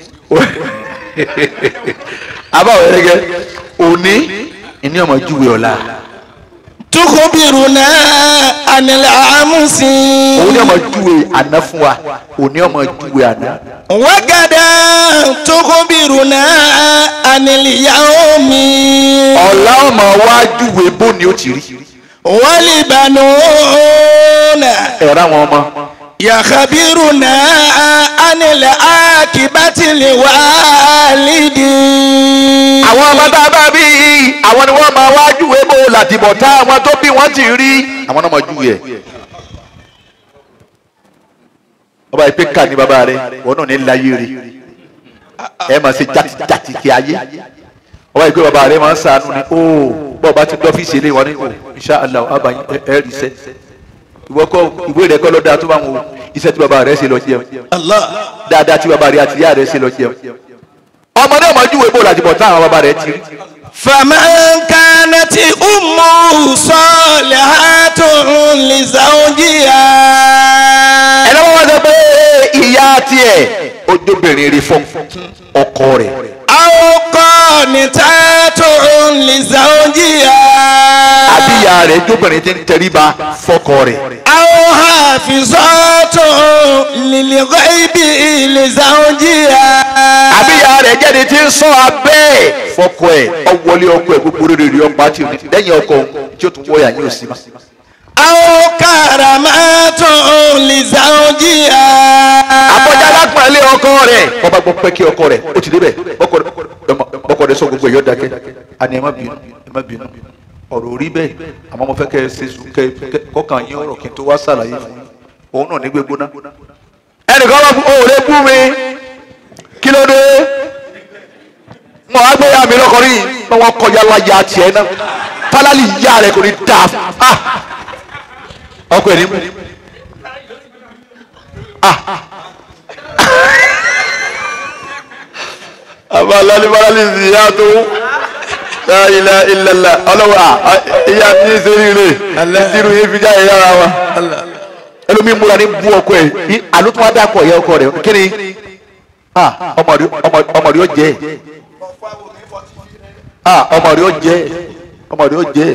Speaker 1: àbàwọ̀ ẹlẹ́gẹ́ òní ìní ọmọ júwe ọ̀la
Speaker 4: tukùbìrù náà ànilà àmùsí.
Speaker 1: òun ní ọmọ júwe àná fún wa òní ọmọ júwe àná
Speaker 4: wákàdá tukùbìrù náà ànilìyàwó mi.
Speaker 1: ọ̀la ọmọ wa júwe bó ni ó ti rí
Speaker 4: wàlìbànúnà.
Speaker 1: ẹ̀rọ àwọn ọmọ
Speaker 4: yàkàbírùnà ànilẹ̀ àkìbátìlì wàlídì.
Speaker 1: àwọn ọmọ tá a bá bí àwọn ni wọ́n máa wá júwe bó làtìbọ̀ tá àwọn tó bí wọ́n ti rí àwọn náà máa júwe ẹ̀. ọba ìpè ká ní bàbá rẹ wọn náà ní láyé rí ẹ máa ṣe jàtìjàtì kí ayé ọba ìpè bàbá rẹ máa ń sànú ni ó bọ́ọ̀ bá ti dọ́fíìsì ilé wọn ní o insha Allah abayin ẹ rí iṣẹ́ ìwọ kọ ìwé rẹ kọ́ ló dáa tó bá wọn o iṣẹ́ tí bàbá rẹ ṣe lọ jẹun
Speaker 4: Allah.
Speaker 1: dáadáa tí bàbá rẹ àti ìyá rẹ ṣe lọ jẹun ọmọ náà máa júwe bó làtìbọ̀ tá àwọn bàbá rẹ ti rí
Speaker 4: فمن كانت أمه صالحة لزوجها
Speaker 1: ẹ̀rọ wọn sọ pé ìyá tiẹ̀ ojóbìnrin rí fún ọkọ rẹ̀
Speaker 4: أو قانتات لزوجها
Speaker 1: àbí ìyá rẹ̀ jóbìnrin ti ń tẹríba fọ́kọ rẹ̀
Speaker 4: أو حافظات للغيب لزوجها
Speaker 1: àbí ìyá rẹ̀ jáde ti ń sọ abẹ́ fọ́kọ ẹ̀ ọwọ́lé ọkọ ẹ̀ gbogbo rere rí ọgbà tí o ní lẹ́yìn ọkọ òun tí o tún wọ́ọ̀yà yín ò sí ma.
Speaker 4: أو كرامات لزوجها
Speaker 1: àbọ̀já lápẹ̀lẹ́ ọkọ rẹ̀ bọ́bá gbọ́ pẹ́ kí ọkọ rẹ̀ ó ti débẹ̀ bọ́kọ rẹ̀ bọ́kọ rẹ̀ sọ gbogbo ẹ̀yọ́ dákẹ́ àní ẹ má bínú ẹ má bínú ọ̀rọ̀ orí bẹ́ẹ̀ àmọ́ mo fẹ́ kẹ́ ẹ ṣe sùn kẹ́ ẹ kọ́kàn yín ọ̀rọ̀ kí n tó wá ṣàlàyé fún yín òun náà ní gbégbóná. ẹnìkan wá fún òòrè bú mi kí ló dé mo wá gbé ya mi lọkọrin yìí pé wọn kọjá láyà tiẹ̀ náà fálálì ìyá rẹ̀ kò ní dáa ah ọkọ ẹ̀ ní mú àbá lálẹ́bàálì ìyá tó la ilaha illallah ọlọ́wọ́ à ìyá tí ń sẹ́rí rè ìdírù yìí fi jáde yára wa ẹlòmíì múra ní bú ọkọ ẹ ní àlótú wa dákọ ìyá ọkọ rẹ kí ni ah ọmọ rẹ ọmọ ọmọ rẹ ó jẹ ah ọmọ rẹ ó jẹ ọmọ rẹ ó jẹ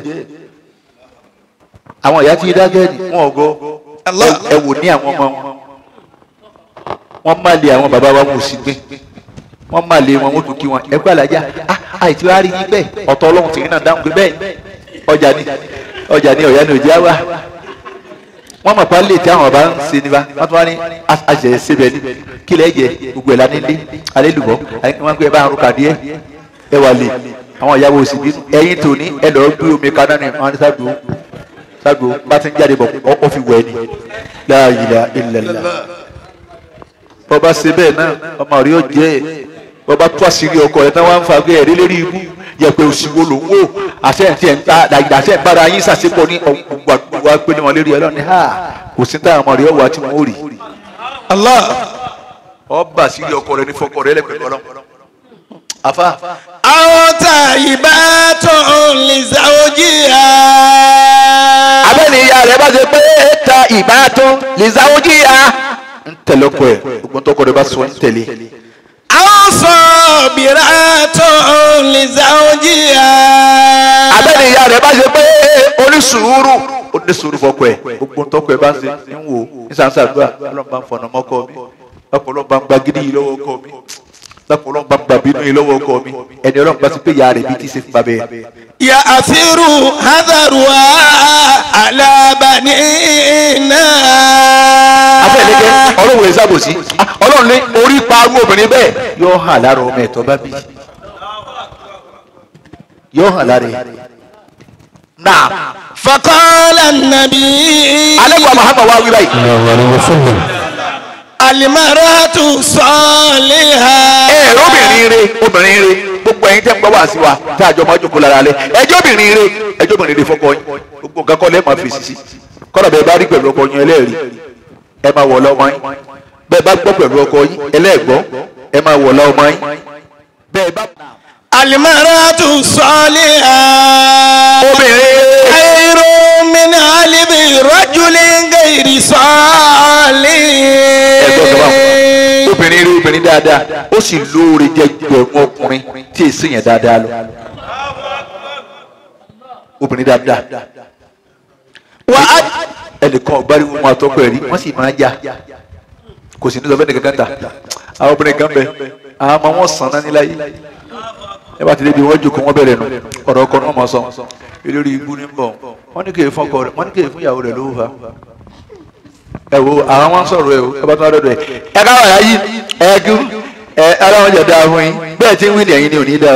Speaker 1: àwọn ìyá tí ń dákẹ́ ni wọn ò gbọ́ ẹ wò ní àwọn ọmọ wọn wọn má lé àwọn bàbá wa mú sí gbé wọn má lé wọn wọn tún kí wọn ẹ gbà lájà ah àìtí wàá rí yín bẹ́ẹ̀ ọ̀tọ̀ Ọlọ́run tìrín náà dáhùn pé bẹ́ẹ̀ ọjà ni ọjà ni ọ̀yá ni òjá wà wọ́n mọ̀ pa lè tí àwọn ọba ń ṣe nípa wọ́n tún wá ní àṣẹ síbẹ̀ ní kílẹ̀ jẹ gbogbo ẹ̀ la nílé alẹ́ lùbọ́ wọ́n gbé ẹ bá ń ruka díẹ̀ ẹ wà lè àwọn ìyàwó òsì bínú ẹ̀yin tòní ẹ lọ́ọ́ gbé omi kaná ni wọ́n ní sábò sábò bá ti ń jáde bọ̀ ọ fi wẹ̀ ni la ilaha illallah bọ́ba ṣe bẹ́ẹ̀ náà ọmọ rí ó jẹ́ bọ́ba tó àṣírí ọkọ rẹ̀ tán wá ń fa gbé ẹ̀rí lérí ibú yẹpẹ òsìwò ló ń wò àṣẹ ẹ̀ tí ẹ̀ ń ta dàgbà àṣẹ ìbára yín ṣàṣepọ̀ ní ọgbà wa pé ní wọn lérí ẹ lọ́ni ha kò sí táwọn ọmọ rẹ ọwọ́ àti wọn ò rí.
Speaker 3: Allah.
Speaker 1: ọba àṣírí ọkọ rẹ ní fọkọ rẹ lẹ́pẹ̀ẹ́ ọlọ́ afa
Speaker 3: àwọn tàyíbá tó ń lè ṣàwójì á.
Speaker 1: abẹ́ni ìyá rẹ̀ bá ṣe pé ta ìbátan lè sáwójì ya ń tẹ̀lé ọkọ ẹ̀ gbogbo tọkọ rẹ bá sọ ń tẹ̀lé
Speaker 3: àwọn sọ̀bìrà tó ń lè ṣàwójì á.
Speaker 1: abẹ́ni ìyá rẹ̀ bá ṣe pé onísùúrù onísùúrù fọkọ ẹ̀ gbogbo tọkọ ẹ̀ bá ṣe ń wò ní sàǹsàdúrà ọlọ́mọba ń fọ̀nà mọ́kọ mi ọlọ́mọba ń gba gidi yìí lọ́wọ́ ọkọ mi ọlọ́mọba ń gba bínú yìí lọ́wọ́ ọkọ mi ẹni ọlọ́mọba ti pé ìyá rẹ̀ bí ti ṣe fún babẹ́
Speaker 3: ya àfírù hádàrúwá alábàání náà.
Speaker 1: afẹ́lẹ́gẹ́ ọlọ́run rẹ̀ sábòsí ọlọ́run ní orí pa arú obìnrin bẹ́ẹ̀ yóò hàn lára ọmọ ẹ̀tọ́ bá bí yóò hàn lára ẹ̀ náà
Speaker 3: fakọ́lá nàbí.
Speaker 1: alẹ́kọ̀ọ́ Muhammad wá wí báyìí
Speaker 3: alimaratu sọ́ọ̀lìhà.
Speaker 1: ẹ̀rọ obìnrin rẹ obìnrin rẹ gbogbo ẹ̀yin tẹ́ ń gbọ́ wá sí wa tá a jọ máa jókòó lára lẹ ẹjọ́ obìnrin rẹ ẹjọ́ obìnrin rẹ fọkọ yín gbogbo nǹkan kọ́ lẹ́ẹ̀ máa fèsì sí kọ́nà bẹ́ẹ̀ bá rí pẹ̀lú ọkọ yín ẹlẹ́ẹ̀rí ẹ máa wọ̀ lọ́mọ yín bẹ́ẹ̀ bá gbọ́ pẹ̀lú ọkọ yín ẹlẹ́ẹ̀gbọ́ ẹ máa wọ̀ lọ́mọ yín bẹ́ẹ̀ bá.
Speaker 3: alimaratu sọ́ọ̀lìhà.
Speaker 1: obìnrin rẹ
Speaker 3: khairu min alibi rajulin gairi sọ́ọ̀lì.
Speaker 1: ẹgbẹ́ ọ̀gá wa obìnrin rí obìnrin dáadáa ó sì lóore jẹ́ gbẹ̀rún ọkùnrin tí èsì yẹn dáadáa lọ obìnrin dáadáa
Speaker 3: wà á
Speaker 1: ẹnìkan ọ̀gbárí wọn àtọ́kọ ẹ̀rí wọ́n sì máa ń jà kò sì ní sọ fẹ́ẹ́ nìkan ta àwọn obìnrin kan bẹ àwọn ọmọ wọn sàn náà níláyé ẹ bá ti débi wọn jòkó wọn bẹ̀rẹ̀ nù ọ̀rọ̀ ọkọ náà mọ̀ sọ elórí ibú ní bọ̀ wọ́n ní kéè fún ọkọ rẹ̀ wọ́n ní kéè fún ìyàwó rẹ̀ lówó fa ẹ wo àwọn wọn sọ̀rọ̀ ẹ o ẹ bá tún wá dọ̀dọ̀ ẹ ẹ ká wàá yí ẹ kú ẹ aláwọn jẹ dáa fún yín bẹ́ẹ̀ tí ń wí ní ẹ̀yin ni ò ní dáa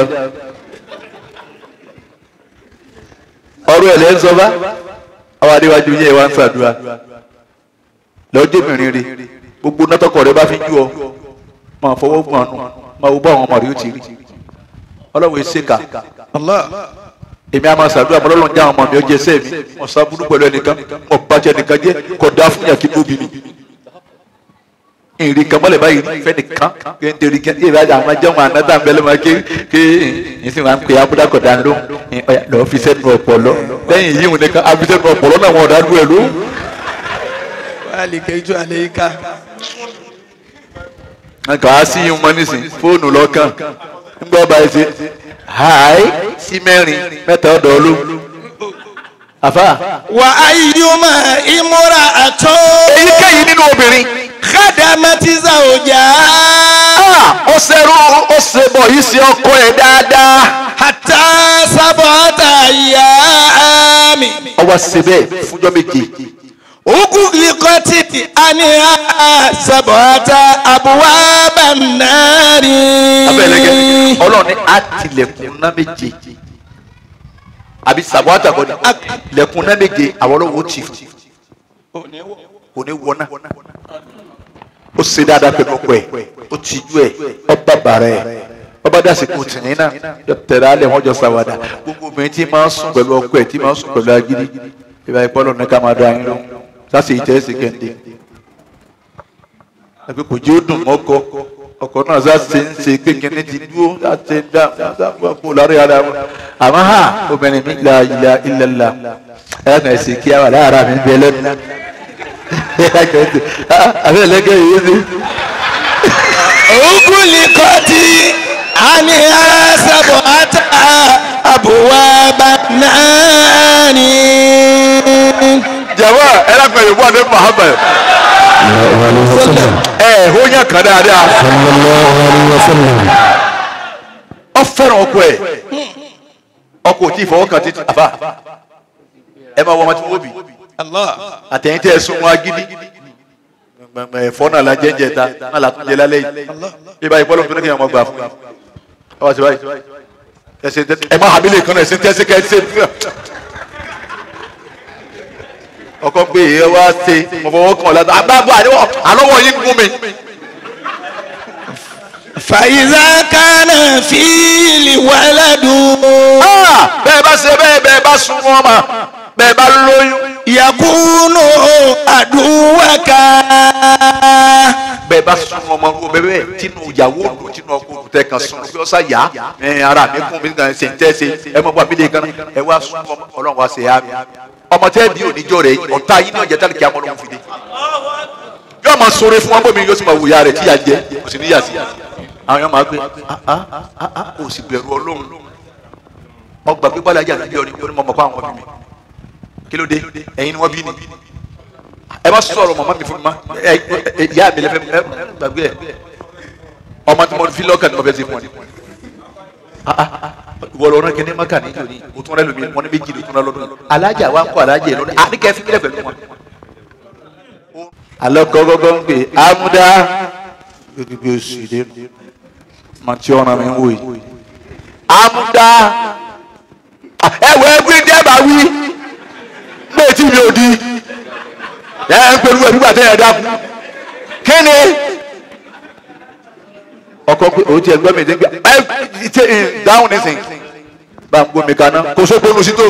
Speaker 1: ọ̀rọ̀ ẹ lẹ ń sọ bá àwọn adéwájú yẹn wá ń ṣàdúrà lọ́jọ́ ìbìnrin rẹ gbogbo nátọ́kọ̀ rẹ bá fi jú ọ máa fọwọ́ gbọ̀n nù máa wo bá àwọn ọmọ rẹ ó ti rí ọlọ́run ẹ ṣèkà èmi àmà ṣàdúrà mọ́ lọ́lọ́run jẹ́ àwọn ọmọ mi ó jẹ sẹ́ẹ̀ mi mo sábúrú pẹ̀lú ẹnìkan mo bàjẹ́ ẹnìkan jẹ́ kò dá fún yàtí bóbi mi ìrìn kan mọ́lẹ̀ báyìí fẹ́ nìkan kí n tẹ̀lé kí n bá àwọn ajá wọn ànádà bẹ́lẹ̀ máa ké ké n sì máa ń pè abúlé kọ̀dá ló lọ́ọ́ fi sẹ́nu ọ̀pọ̀lọ́ lẹ́yìn yìí wọn nìkan àfi sẹ́nu ọ̀pọ̀lọ́ náà wọn ọ̀dà dúró ẹ̀ ló.
Speaker 3: wàhálì kẹjọ àlẹ́ yìí ká.
Speaker 1: nǹkan á sí yín mọ́ nísìn fóònù lọ́kàn ń gbọ́ báyìí ṣe háì sí mẹ́rin mẹ́ta ọ̀dọ̀ olú. àfà
Speaker 3: wà á yíyúmọ̀ ìmúra àtọ́.
Speaker 1: èyíkéyìí nínú obìnrin
Speaker 3: kádàmátìsà òjà.
Speaker 1: ó ṣerú ó ṣe bọ̀ yìí ṣe ọkọ ẹ̀ dáadáa.
Speaker 3: hàtà sábọ̀tà ìyá mi.
Speaker 1: ọwọ́ ṣe bẹ́ẹ̀ fúnjọ́ méje.
Speaker 3: Ugu likoti aniha sabata abuwa banari.
Speaker 1: abẹ́lẹ́gẹ́ ọlọ́run ní àtìlẹ̀kùn náà méje àbí sàbọ́tà kọ́ni lẹ̀kùn náà méje àwọn ọlọ́run ó tì fún kò ní wọná ó ṣe dáadáa pẹ̀lú ọkọ ẹ̀ ó tìjú ẹ̀ ọba bàrà ẹ̀ ọba dàsìkò tìǹyìn náà yọ tẹ̀lé alẹ́ wọn jọ sàwádà gbogbo obìnrin tí máa ń sùn pẹ̀lú ọkọ ẹ̀ tí máa ń sùn pẹ̀lú agídí ìbá ìpọ́nlọ́ ní ká máa dá yín lọ sáṣì ìtẹ́sí kẹ́ndé ẹgbẹ́ kò jẹ́ ó dùn mọ́kọ ọkọ náà sáṣì ń ṣe kékeré ti dúró láti dá kó lárí ara wọn àmọ́ ha obìnrin mi la ilà ilẹ̀la ẹ̀ kàn ṣe kí a wà lára mi bẹ lẹ́nu àbí ẹlẹ́gẹ̀ yìí ni.
Speaker 3: Ugulikoti aniha sab'ata abwaba nani.
Speaker 1: jàmbá ẹ lápẹ̀ yìí wà ní Muhammad ẹ ó yàn kàn dáadáa ọ fẹ́ràn ọkọ ẹ ọkọ ò tí ì fọwọ́ kàn títí àbá ẹ máa wọ ọmọ tí wọ́n bì
Speaker 3: Allah.
Speaker 1: àtẹ̀yìn tẹ́ ẹ sún wọn agídí ẹ̀fọ́ náà la jẹ́jẹ́ ta náà la tún jẹ lálẹ́ yìí bí báyìí bọ́lá tó ní kí ẹ máa gbà fún mi ọ wá sí báyìí ẹsẹ ẹ máa hàmílẹ̀ kan náà ẹsẹ tẹ́sí ká ẹsẹ ọkọ pé ẹ wá ṣe mo fọwọ́ kàn ọ́ látọ̀ àbábọ̀ àdéhùn àlọ́wọ́ yín gún mi.
Speaker 3: Fàyíṣà kánà fíìlì wàládù.
Speaker 1: Ah, bẹ́ẹ̀ bá ṣe bẹ́ẹ̀ bẹ́ẹ̀ bá sun wọn mà bẹ́ẹ̀ bá lóyún
Speaker 3: Yakunu àdúwàká.
Speaker 1: bẹ́ẹ̀ bá sun wọn mọ wo bẹ́ẹ̀ bẹ́ẹ̀ tinú ìyàwó òdò tinú ọkọ òdò tẹ kan sun bí ọ̀sà yá ẹ ara mi kún mi kan ṣe ń tẹ́ ṣe ẹ mọ̀ bá mi lè kan ẹ wá sun ọmọ ọlọ́run wá ṣe yá mi ọmọ tẹ́ bí oníjọ́ rẹ̀ ọ̀tá yín náà jẹ́ tálíkì àmọ́ ló ń fi dé yóò máa sọ̀rọ̀ fún wọn bómi yóò sì máa wùyà rẹ̀ tí yà jẹ́ kò sì níyà sí àwọn yóò máa gbé ah ah ah ah kò sì bẹ̀rù ọlọ́run ọgbà pípa lajà níbi ọ̀rìn kò ní mọ̀ mọ̀ kó àwọn ọmọ mi kí ló dé ẹ̀yin ni wọ́n bí ni ẹ má sọ̀rọ̀ màmá mi fún mi má ẹ ẹ ìyá mi lẹ́fẹ̀ẹ́ ẹ gbàgbé ẹ ọmọ tí mo fi lọ́kàn ni mo fẹ́ ṣe fún ọ ni wọlọ ọ̀nà kẹ́ni maka ní ìjọ ni o tún rẹ lómi wọn ní méjì ló tún rẹ lọ́dún alájà wa ń kọ́ alájà yẹn lọ́dún àní kẹ́fí kílẹ̀ pẹ̀lú wọn. alọ́ gọ́gọ́gọ́ ń pè amúdá gbẹgbẹ oṣù ìdè máa tí ọ̀ràn mi ń wò yìí amúdá ẹ wọ ẹgbẹ́ ní ẹ bá wí gbé tí mi ò di ẹ ń pẹ̀lú ẹ̀ nígbà tẹ́ ẹ dákú kí ni ọkọ pé òun ti ẹ gbọ́ mi dé ẹ ṣe dáhùn nísìn bá ń gbómi kaná kò sóko nu sí tó.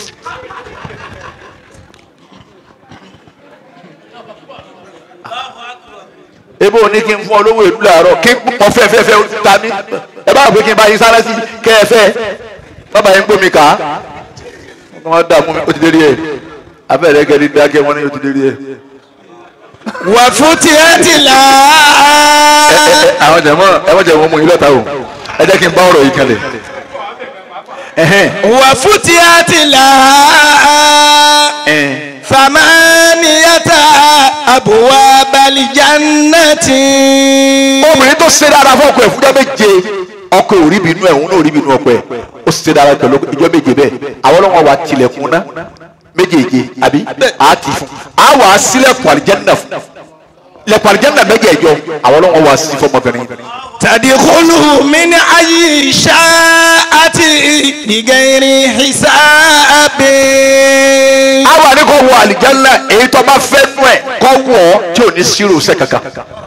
Speaker 1: ebe òní kí n fún ọ lówó ìlú làárọ̀ kí n pọ̀ fẹ́fẹ́fẹ́ ta mí ẹ bá gbé kí n bá yín sára sí kẹfẹ́ bàbá yín gbómi ká wọ́n dààmú mi ó ti dé rí ẹ̀ abẹ́rẹ́ gẹ́gẹ́ bí dákẹ́ wọn ni ó ti dé rí ẹ̀.
Speaker 3: Wà fún tiẹ̀ ti là
Speaker 1: ẹ
Speaker 3: á.
Speaker 1: ẹ àwọn jẹ̀mọ́ ẹ wọ́n jẹ̀mọ́ mú yín lọ́ta o ẹ jẹ́ kí n bá ọ̀rọ̀ yìí kalẹ̀. ẹ̀hẹ́n
Speaker 3: Wà fún tiẹ̀ ti là á.
Speaker 1: ẹ̀hẹ́n
Speaker 3: Famaniyata abuwa balijannati.
Speaker 1: obìnrin tó ṣe dára fún ọkọ ẹ̀ fúnjọ́ méje ọkọ ò rí bínú ẹ̀ òun náà ò rí bínú ọkọ ẹ̀ ó ṣe dára pẹ̀lú ìjọ méje bẹ́ẹ̀ àwọn ọlọ́wọ́n wa tilẹ̀kùn ná méjèèje àbí a ti fún a wà á sílẹ̀kùn àlìjẹ́nà fún lẹ̀kùn àlìjẹ́nà méjèèjọ àwọn ọlọ́wọ́n wa sí fọmọbìnrin
Speaker 3: Tadkhulu min ayi sha'ati bighairi hisabi.
Speaker 1: a wà ní kò wọ àlìjẹ́nà èyí tó bá fẹ́ nú ẹ̀ kọ́ wọ̀ ọ́ tí ò ní sírò sẹ́ kankan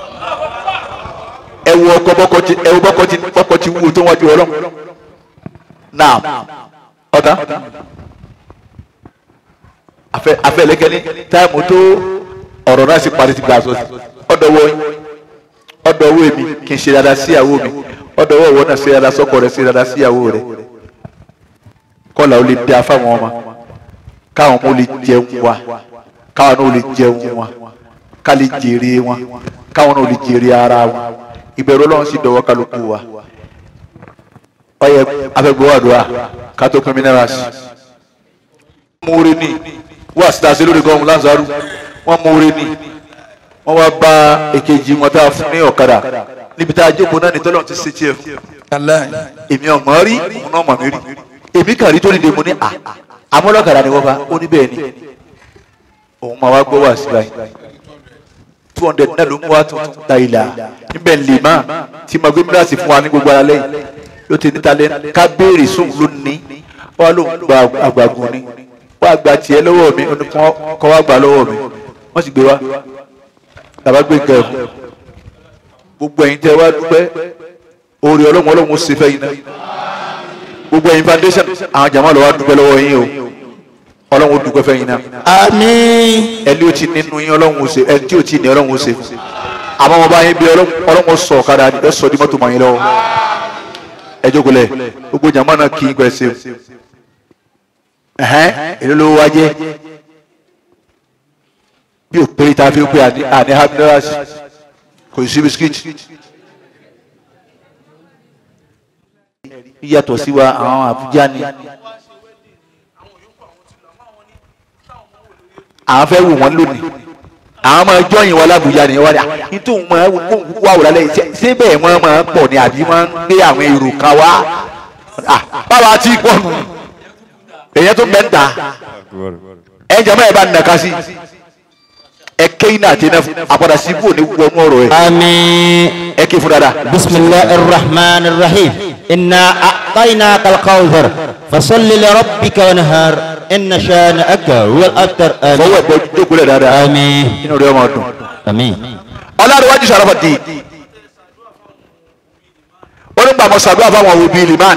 Speaker 1: ẹ wo ọkọ bọ́kọ ti ẹ wo bọ́kọ ti bọ́kọ ti wúwo tó wájú ọlọ́run náà ọ̀tá afẹ́ afẹ́ lẹ́kẹ́ni táìmù tó ọ̀rọ̀ náà sì parí ti gbà sọ sí ọ̀dọ̀ wọ yín ọ̀dọ̀ owó mi kì í ṣe dáadáa sí ìyàwó mi ọ̀dọ̀ owó ìwọ náà ṣe dáadáa sọ́kọ rẹ̀ ṣe dáadáa sí ìyàwó rẹ̀ kọ́là ó lè dá fáwọn ọmọ káwọn ọmọ ó lè jẹun wa káwọn náà ó lè jẹun wa ká lè jèrè wọn káwọn náà ó lè jèrè ara wọn ìbẹ̀rù ọlọ́run sì dọ̀wọ́ kálukú wa ọyẹ afẹ́gbọ́wọ́dúrà ká tó pín minerals múre ní wọ́n àsìtàsí lórí gọ́ọ̀mù Lázárù wọ́n múre ní wọ́n wá bá èkejì wọn tá a fún ní ọ̀kadà níbi tá a jókòó náà ní tọ́lọ̀ ti ṣe tiẹ̀ fún èmi ọ̀mọ́ rí òun náà mọ̀ mí rí èmi kàn rí tó nílé mo ní à amọ́lọ́kadà ni wọ́n bá ó ní bẹ́ẹ̀ ni òun máa wá gbọ́ wá sí báyìí two hundred náà ló mú wa tuntun ta ìlà níbẹ̀ lè má tí mo gbé mílíọ̀sì fún wa ní gbogbo ara lẹ́yìn yóò ti níta lẹ́nu ká béèrè sóun ló ní wọ́n ló ń gba àgbàgùn ni wọ́n àgbà tiẹ̀ lọ́wọ́ mi ó ní kọ́ wá gbà lọ́wọ́ mi wọ́n sì gbé wa bàbá gbé nǹkan ẹ̀fọ́ gbogbo ẹ̀yin tẹ́ wá dúpẹ́ oore ọlọ́run ọlọ́run ó ṣe fẹ́ yín náà gbogbo ẹ̀yin foundation àwọn jàmọ́ lọ́wọ́ dúpẹ́ lọ́wọ́ yín o ọlọ́run ó dúpẹ́ fẹ́ yín náà
Speaker 3: Àmín.
Speaker 1: ẹni ó ti nínú yín ọlọ́run ó ṣe ẹni tí ó ti ní ọlọ́run ó ṣe fún àmọ́ wọn bá yín bí ọlọ́run ó sọ ọ̀kadà ẹ sọ di mọ́tò mọ́ yín lọ́wọ́ ẹ jókòó lẹ̀ gbogbo jàmọ́ náà kì í pẹ́ ṣe o ẹ̀hẹ́n èló ló wá jẹ́ bí o pé tá a fi ń pè àní àní haminas kò sí bisikíìtì. yíyàtọ̀ sí wa àwọn àbújá ni àwọn fẹ́ wù wọ́n lónìí àwọn máa jọyìn wọn lábùjá ni wọ́n ní nítorí wọn wà wò lálẹ́ yìí ṣé bẹ́ẹ̀ wọ́n máa pọ̀ ní àbí wọ́n ń gbé àwọn èrò kan wá báwa ti pọ̀ nù èyàn tó bẹ́ẹ̀ ń ta ẹ̀ ń jẹ́ mọ́ ẹ̀ bá ń nàka sí ẹ kéyìn náà tẹ́ náà àpàdà sí ibò ní wọnú ọ̀rọ̀ ẹ̀
Speaker 6: آمين
Speaker 1: ẹ ké fún dada.
Speaker 6: بسم الله الرحمن الرحيم إنا أعطيناك الكوثر فصل لربك ونهار إن شانئك هو الأبتر
Speaker 1: fọwọ́
Speaker 6: آمين
Speaker 1: ẹ̀ bọ́ jókòó dáadáa
Speaker 6: آمين
Speaker 1: inú rẹ̀ máa dùn.
Speaker 6: آمين
Speaker 1: ọlọ́run sàrọ́fà di onígbàmọ̀ sàdúrà fáwọn òbí liman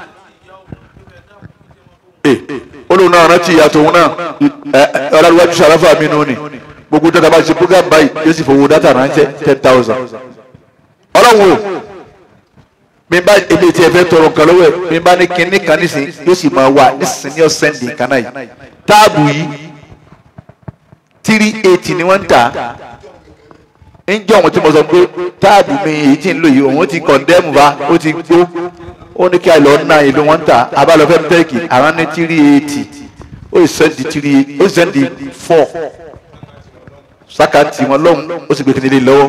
Speaker 1: olóhùn náà rántí ìyàtọ̀ òun náà ọlọ́run sàrọ́fà mi nù ni gbogbo data bá ṣe program báyìí yóò sì fowó data ránṣẹ́ ten thousand ọlọ́run o mi bá ebi tí ẹ fẹ́ tọrọ nǹkan lọ́wọ́ ẹ̀ mi bá ní kinní kan nísìnyí yóò sì máa wà nísìnyí ọ̀sẹ̀ ndì kan náà yìí táàbù yìí three eighty ni wọ́n ń tà á njẹ́ ọ̀hún tí mo sọ pé táàbù mi èyí tí ń lò yìí òun ti kọ̀ndẹ́mù bá ó ti gbó ó ní kí a lọ ná ìlú wọn ta abalọ̀fẹ́ tẹ́ẹ̀kì àwọn ní tírí eighty ó sì sẹ́ndì tírí ó sì sẹ́ndì four sákàtì wọn lọ́hùn ó sì gbé kíni lé lọ́wọ́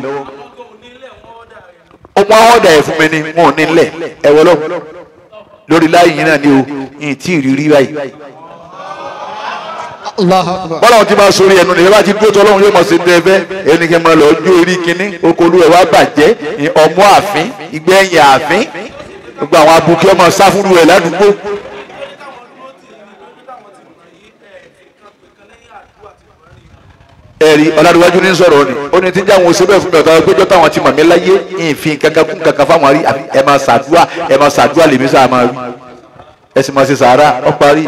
Speaker 1: ó mú àwọn ọ̀dà ẹ̀ fún mi ní wọn ò ní lẹ̀ ẹ̀ wọ́ lọ́hùn lórí láyé yìí náà ni o yìí tí ì rí rí báyìí bọ́lá wọn ti máa sori ẹnu nìyẹn bá ti dúró tó ọlọ́run yóò mọ̀ sí ní ẹfẹ́ ẹni kí n máa lọ jó orí kínní okòólú ẹ̀ wá bàjẹ́ ọmọ àfin ìgbẹ́yìn àfin gbogbo àwọn abuké ọmọ sáfúrú ẹ̀ ládùúgbò. ẹ̀rí ọ̀làdúwájú ní sọ̀rọ̀ ni ó ní tí jáwọn òṣèlú fún mi ọ̀tá péjọ táwọn ti mọ̀ mí láyé ìfín kankan kún kankan fáwọn àrí àbí ẹ máa ṣàdúrà ẹ máa ṣàdúrà lèmi sáà máa wí ẹ sì máa ṣe sàárà ọ parí.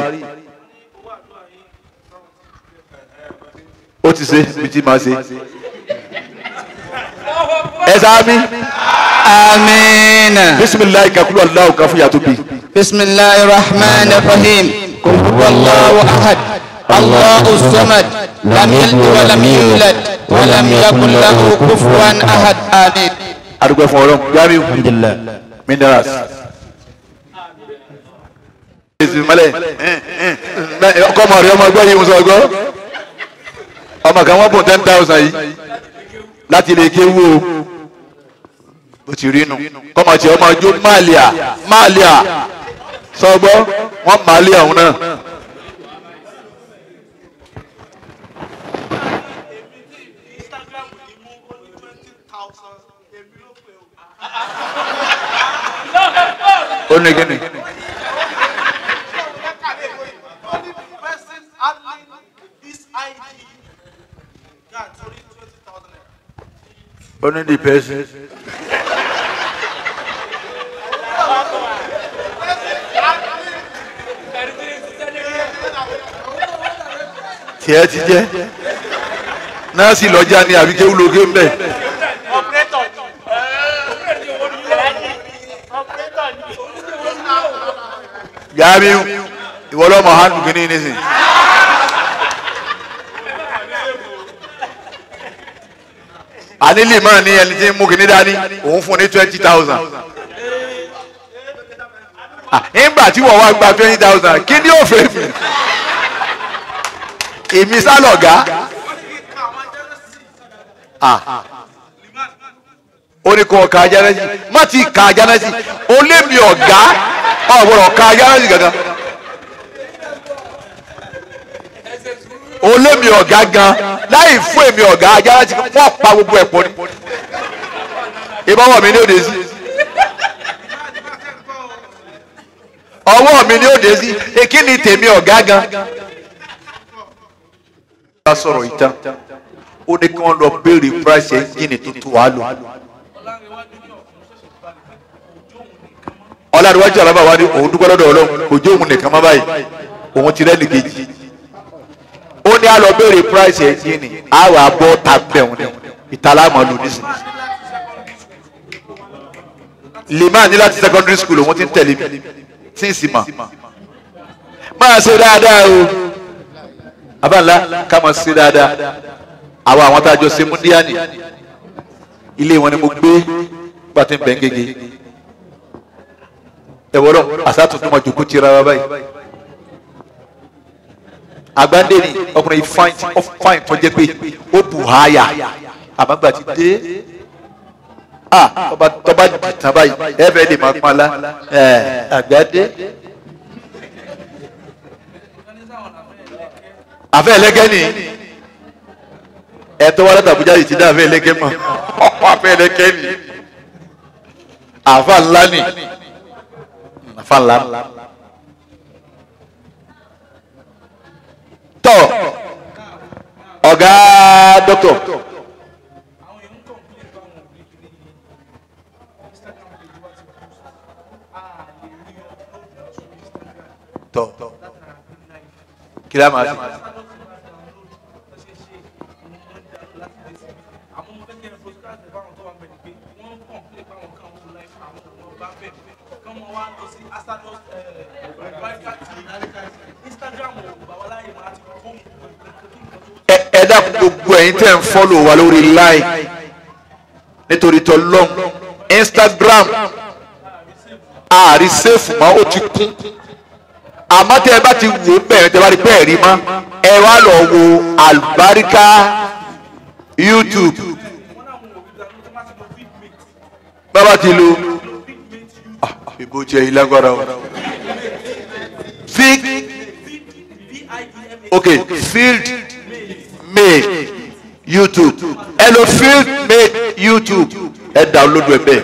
Speaker 1: ó ti ṣe bí tí máa ṣe. ẹ sáámi
Speaker 3: آمين
Speaker 1: bisimilayi kakulu alahu kan fún yàtọ̀ bi.
Speaker 3: بسم الله الرحمن الرحيم قل هو الله أحد الله الصمد لم يلد ولم يولد ولم يكن له كفوا أحد آمين
Speaker 1: adúgbò fún ọlọ́run jamiu
Speaker 6: الحمد لله
Speaker 1: minerals. ìsìnmọ́lẹ̀ ọkọ ọmọ rẹ ọmọ ẹgbẹ́ yìí ń sọ ọgọ́ ọmọ kan wọ́n bùn ten thousand yìí láti lè ké wú o bó ti rí nu kọ́mọ tí ọmọ jó máàlíà máàlíà sọgbọ́ wọ́n máàlíà òun náà. ó ní kíni.
Speaker 7: Only the person handling this ID got only 20,000 naira.
Speaker 1: ó ní the person. tiẹ̀ ti jẹ́ nọ́ọ̀sì lọ́jà ni àbí kéwú lóge ń bẹ̀.
Speaker 7: Operator ni. Operator ni.
Speaker 1: Jamiu ìwọ lọ́mọ hàn kìíní nísìn. ànílì máa ní ẹni tí ń mú kìíní dání òun fún ní twenty thousand. nígbà tí wọ́n wá gba twenty thousand kí ni yóò fẹ́ mi. èmi sálọ̀gá. ó ní kó ka ajánásì má ti ka ajánásì ó lé mi ọ̀gá ọ̀gbọ́dọ̀ ka ajánásì gangan. ó lé mi ọ̀gá gan láì fún èmi ọ̀gá ajánásì wọ́n pa gbogbo ẹ̀ pọ̀ ni. ìbáwọ̀ mi ní òde sí. ọwọ́ mi ní òde sí èkí ni tèmi ọ̀gá gan. bá sọ̀rọ̀ ìtàn ó ní kí wọ́n lọ béèrè price ẹ́ńjìnì tuntun wàá lò. ọlọ́dúnwájú alábà wa ni òun dúpẹ́ lọ́dọ̀ ọlọ́run kò jó òun nìkan má báyìí òun ti rẹ́ni kejì ó ní a lọ béèrè price ẹ́ńjìnì a wà bọ́ tàbẹ̀ òun ni ìtàlámọ̀ lò nísìn lèmá ní láti secondary school òun ti ń tẹ̀lé mi tí ń sì mà máa ṣe dáadáa o abáńlá ká máa ṣe dáadáa àwọn àwọn tá a jọ ṣe múndíánì ilé wọn ni mo gbé pàtó ń bẹ̀ ń gègé ẹ wọ́lọ́ àṣà tuntun máa jòkó tira wa báyìí àgbáńdé ni ọkùnrin yìí fáìn ó fáìn tó jẹ́ pé ó bù háyà àmọ́gbà ti dé ah tọ́ba tọ́ba dìtàn báyìí ẹ fẹ́ lè máa pọ́n la ẹ àgbáńdé. àfẹ́ ẹlẹ́gẹ́ ni ẹ̀tọ́ wa láti Àbújá yìí ti dá àfẹ́ ẹlẹ́gẹ́ mọ̀ àfẹ́ ẹlẹ́gẹ́ ni àfa ńlá ni àfa ńlá tọ ọ̀gá dọ́kítọ̀ tọ kí ló máa fi. ẹ ẹ dákun gbogbo ẹ̀yin tẹ́ ń fọ́lò wa lórí line nítorí tọlọ́m instagram ààrí sèfù mọ́ ó ti kún àmọ́ tẹ́ ẹ bá ti wò ó bẹ̀rẹ̀ tẹ́ ẹ bá rí bẹ́ẹ̀ rí mọ́ ẹ wá lọ wo àlùbáríkà youtube bàbá ti lo ah, ìbò jẹ́ ìlágbára o fig ok field made youtube ẹ lo field made youtube ẹ download ẹ bẹ́ẹ̀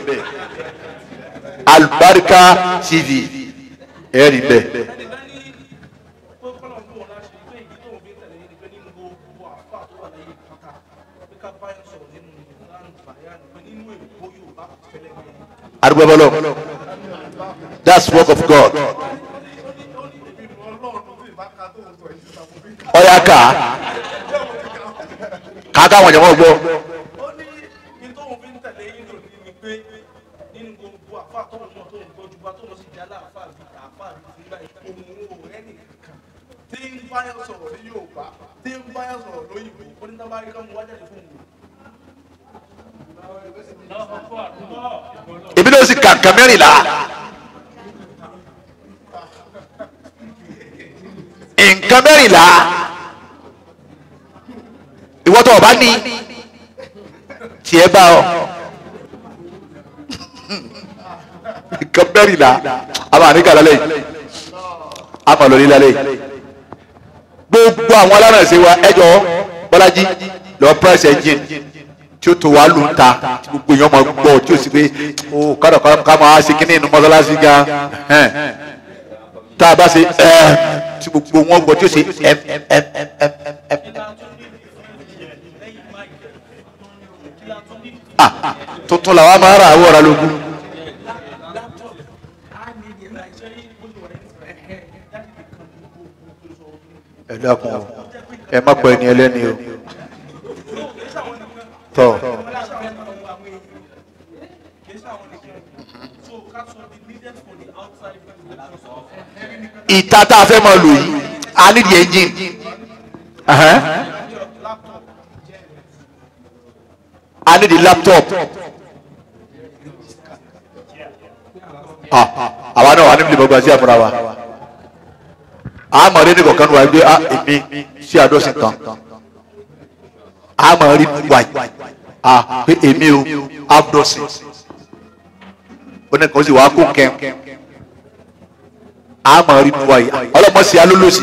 Speaker 1: Albarka TV ẹ rí bẹ́ẹ̀. arúgbó that's work of God ọ̀yà ká kàkà wọn jẹ̀wọ́ gbọ́.
Speaker 7: ó ní ní tóun fi ń tẹ̀lé yín lòdì ni pé nínú gbogbo àfa tóun náà tóun gbọ́jú bá tóun sì jálá àfa àbí àfa àbí ti gbà òun ò rẹ́nì kankan tí ń báyọ̀ sọ̀rọ̀ ní Yorùbá tí ń báyọ̀ sọ̀rọ̀ lóyìnbó ó ní tábà rí káwọn wájà lè fún un.
Speaker 1: èmi náà sì kàǹkà mẹ́rìnlá nǹkan mẹ́rìnlá ìwọ tó o bá ní tiẹ̀ bá ọ nǹkan mẹ́rìnlá a máa ní kàlá lẹ́yìn a máa lọ ní lálẹ́ yìí gbogbo àwọn alárànṣe wa ẹjọ́ Bọ́lájí lọ price engine tí ó tó wàá lù ń ta tí gbogbo èèyàn máa gbọ́ tí ó sì pé ó kádà ká máa ṣe kíní inú mọ́sálásí gan ẹn. tá a bá ṣe ẹ tí gbogbo wọn gbọ́ tí ó ṣe ẹ ẹ ẹ ẹ ẹ ẹ ẹ. Ah, tuntun làwa máa ra àwọ̀ ọ̀rá lógún. ẹ dákun o ẹ má pẹ́ ẹni ẹlẹ́ni o tọ́ ìta tá a fẹ́ máa lò yìí a ní di engine Ẹhẹ́n. a ní di laptop Ah, àwa náà wà níbi ìbọn sí àfúrà wa a mọ̀ rí ní kọ̀ọ̀kan wà gbé èmi sí àdọ́sìn kan a mọ̀ rí wáyé a pé èmi o àdọ́sìn oníkan sì wàá kó kẹ́m a mọ̀ rí wáyé ọlọ́mọ sí alólòsì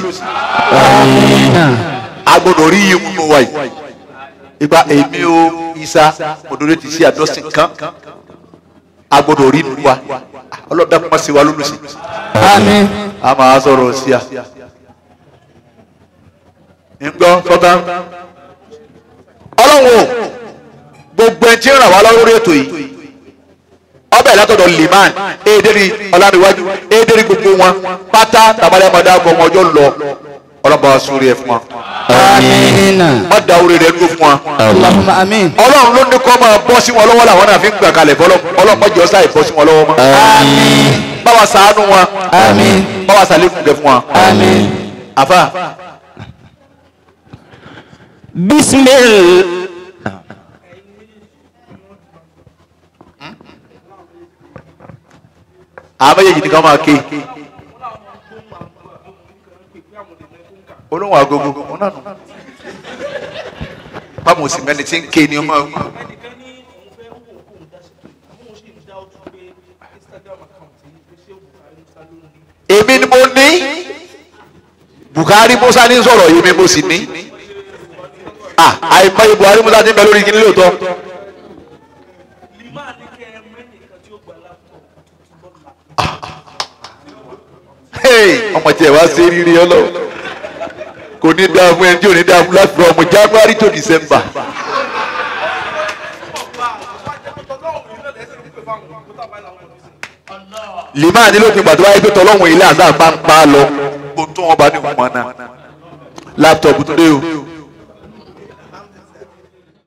Speaker 1: a gbọ́dọ̀ rí yìí nínú wáyé ìgbà èmi o isa mọ̀dọ́rẹ́ ti sí àdọ́sìn kan a gbọ́dọ̀ rí nínú wa ọlọ́dà kọ́mọ sí wa lólòsì
Speaker 3: Àmín.
Speaker 1: a máa sọ̀rọ̀ sí a ńgbọ́ sọ́tà ọlọ́run o gbogbo ẹni tí ń ràn wá lọ́wọ́ lórí ètò yìí ọbẹ̀ látọ̀dọ̀ liman èdèrí ọ̀làníwájú èdèrí gbogbo wọn pátá tàbálẹ̀ ọmọdé àgọ́ ọmọ ọjọ́ lọ ọlọ́ba wa sórí ẹ̀ fún wa
Speaker 3: Àmín.
Speaker 1: wọ́n da orí rẹ̀ dúró fún wa
Speaker 3: Allahumma àmín.
Speaker 1: ọlọ́run ló ní kọ́ máa bọ́ sí wọn lọ́wọ́ làwọn náà fi ń gbà kalẹ̀ fọlọ́ ọlọ́mọ jọ sáì bọ́ sí wọn lọ́wọ́ mọ́
Speaker 3: Àmín.
Speaker 1: báwa ṣàánú wọn
Speaker 3: Àmín.
Speaker 1: báwa ṣàlékún kẹ fún wa
Speaker 3: Àmín.
Speaker 1: àfa
Speaker 6: بسم الله
Speaker 1: àwọn méjèèjì nìkan máa ké olóhùn agogo òun náà nù báwo sì mẹni tí ń ké ni ọmọ
Speaker 7: ẹnìkan ní òun fẹ́ wò kó òun dá sí pé àmọ́ òun sì ń dá ọtún pé instagram account yìí pé ṣé Buhari Musa ló ń ní.
Speaker 1: èmi ni mo ní Buhari Musa ní sọ̀rọ̀ yìí mi mo sì ní ah àìmọye Buhari Musa ti ń bẹ lórí kíní lóòótọ́
Speaker 7: lima ní kẹ́ ẹ mẹ́nìkan tí ó gba laptop tuntun lọ́la.
Speaker 1: Hey, ọmọ tí ẹ wá sí rírí ọlọ́run kò ní dáa fún ẹni tí ò ní dáa fún láti from January to December.
Speaker 7: bá a bá jẹ́ pé tọ́lọ́hùn yìí náà lẹ́sẹ̀ ń pè fáwọn òkú tàbá làwọn ọ̀dọ́ sí.
Speaker 1: lèmáà ní lópin ìgbà tó wáyé pé tọ́lọ́hún ilé àdá bá ń pa á lọ kó tó wọn bá ní ìwọ̀n náà láptọ̀pù tó dé o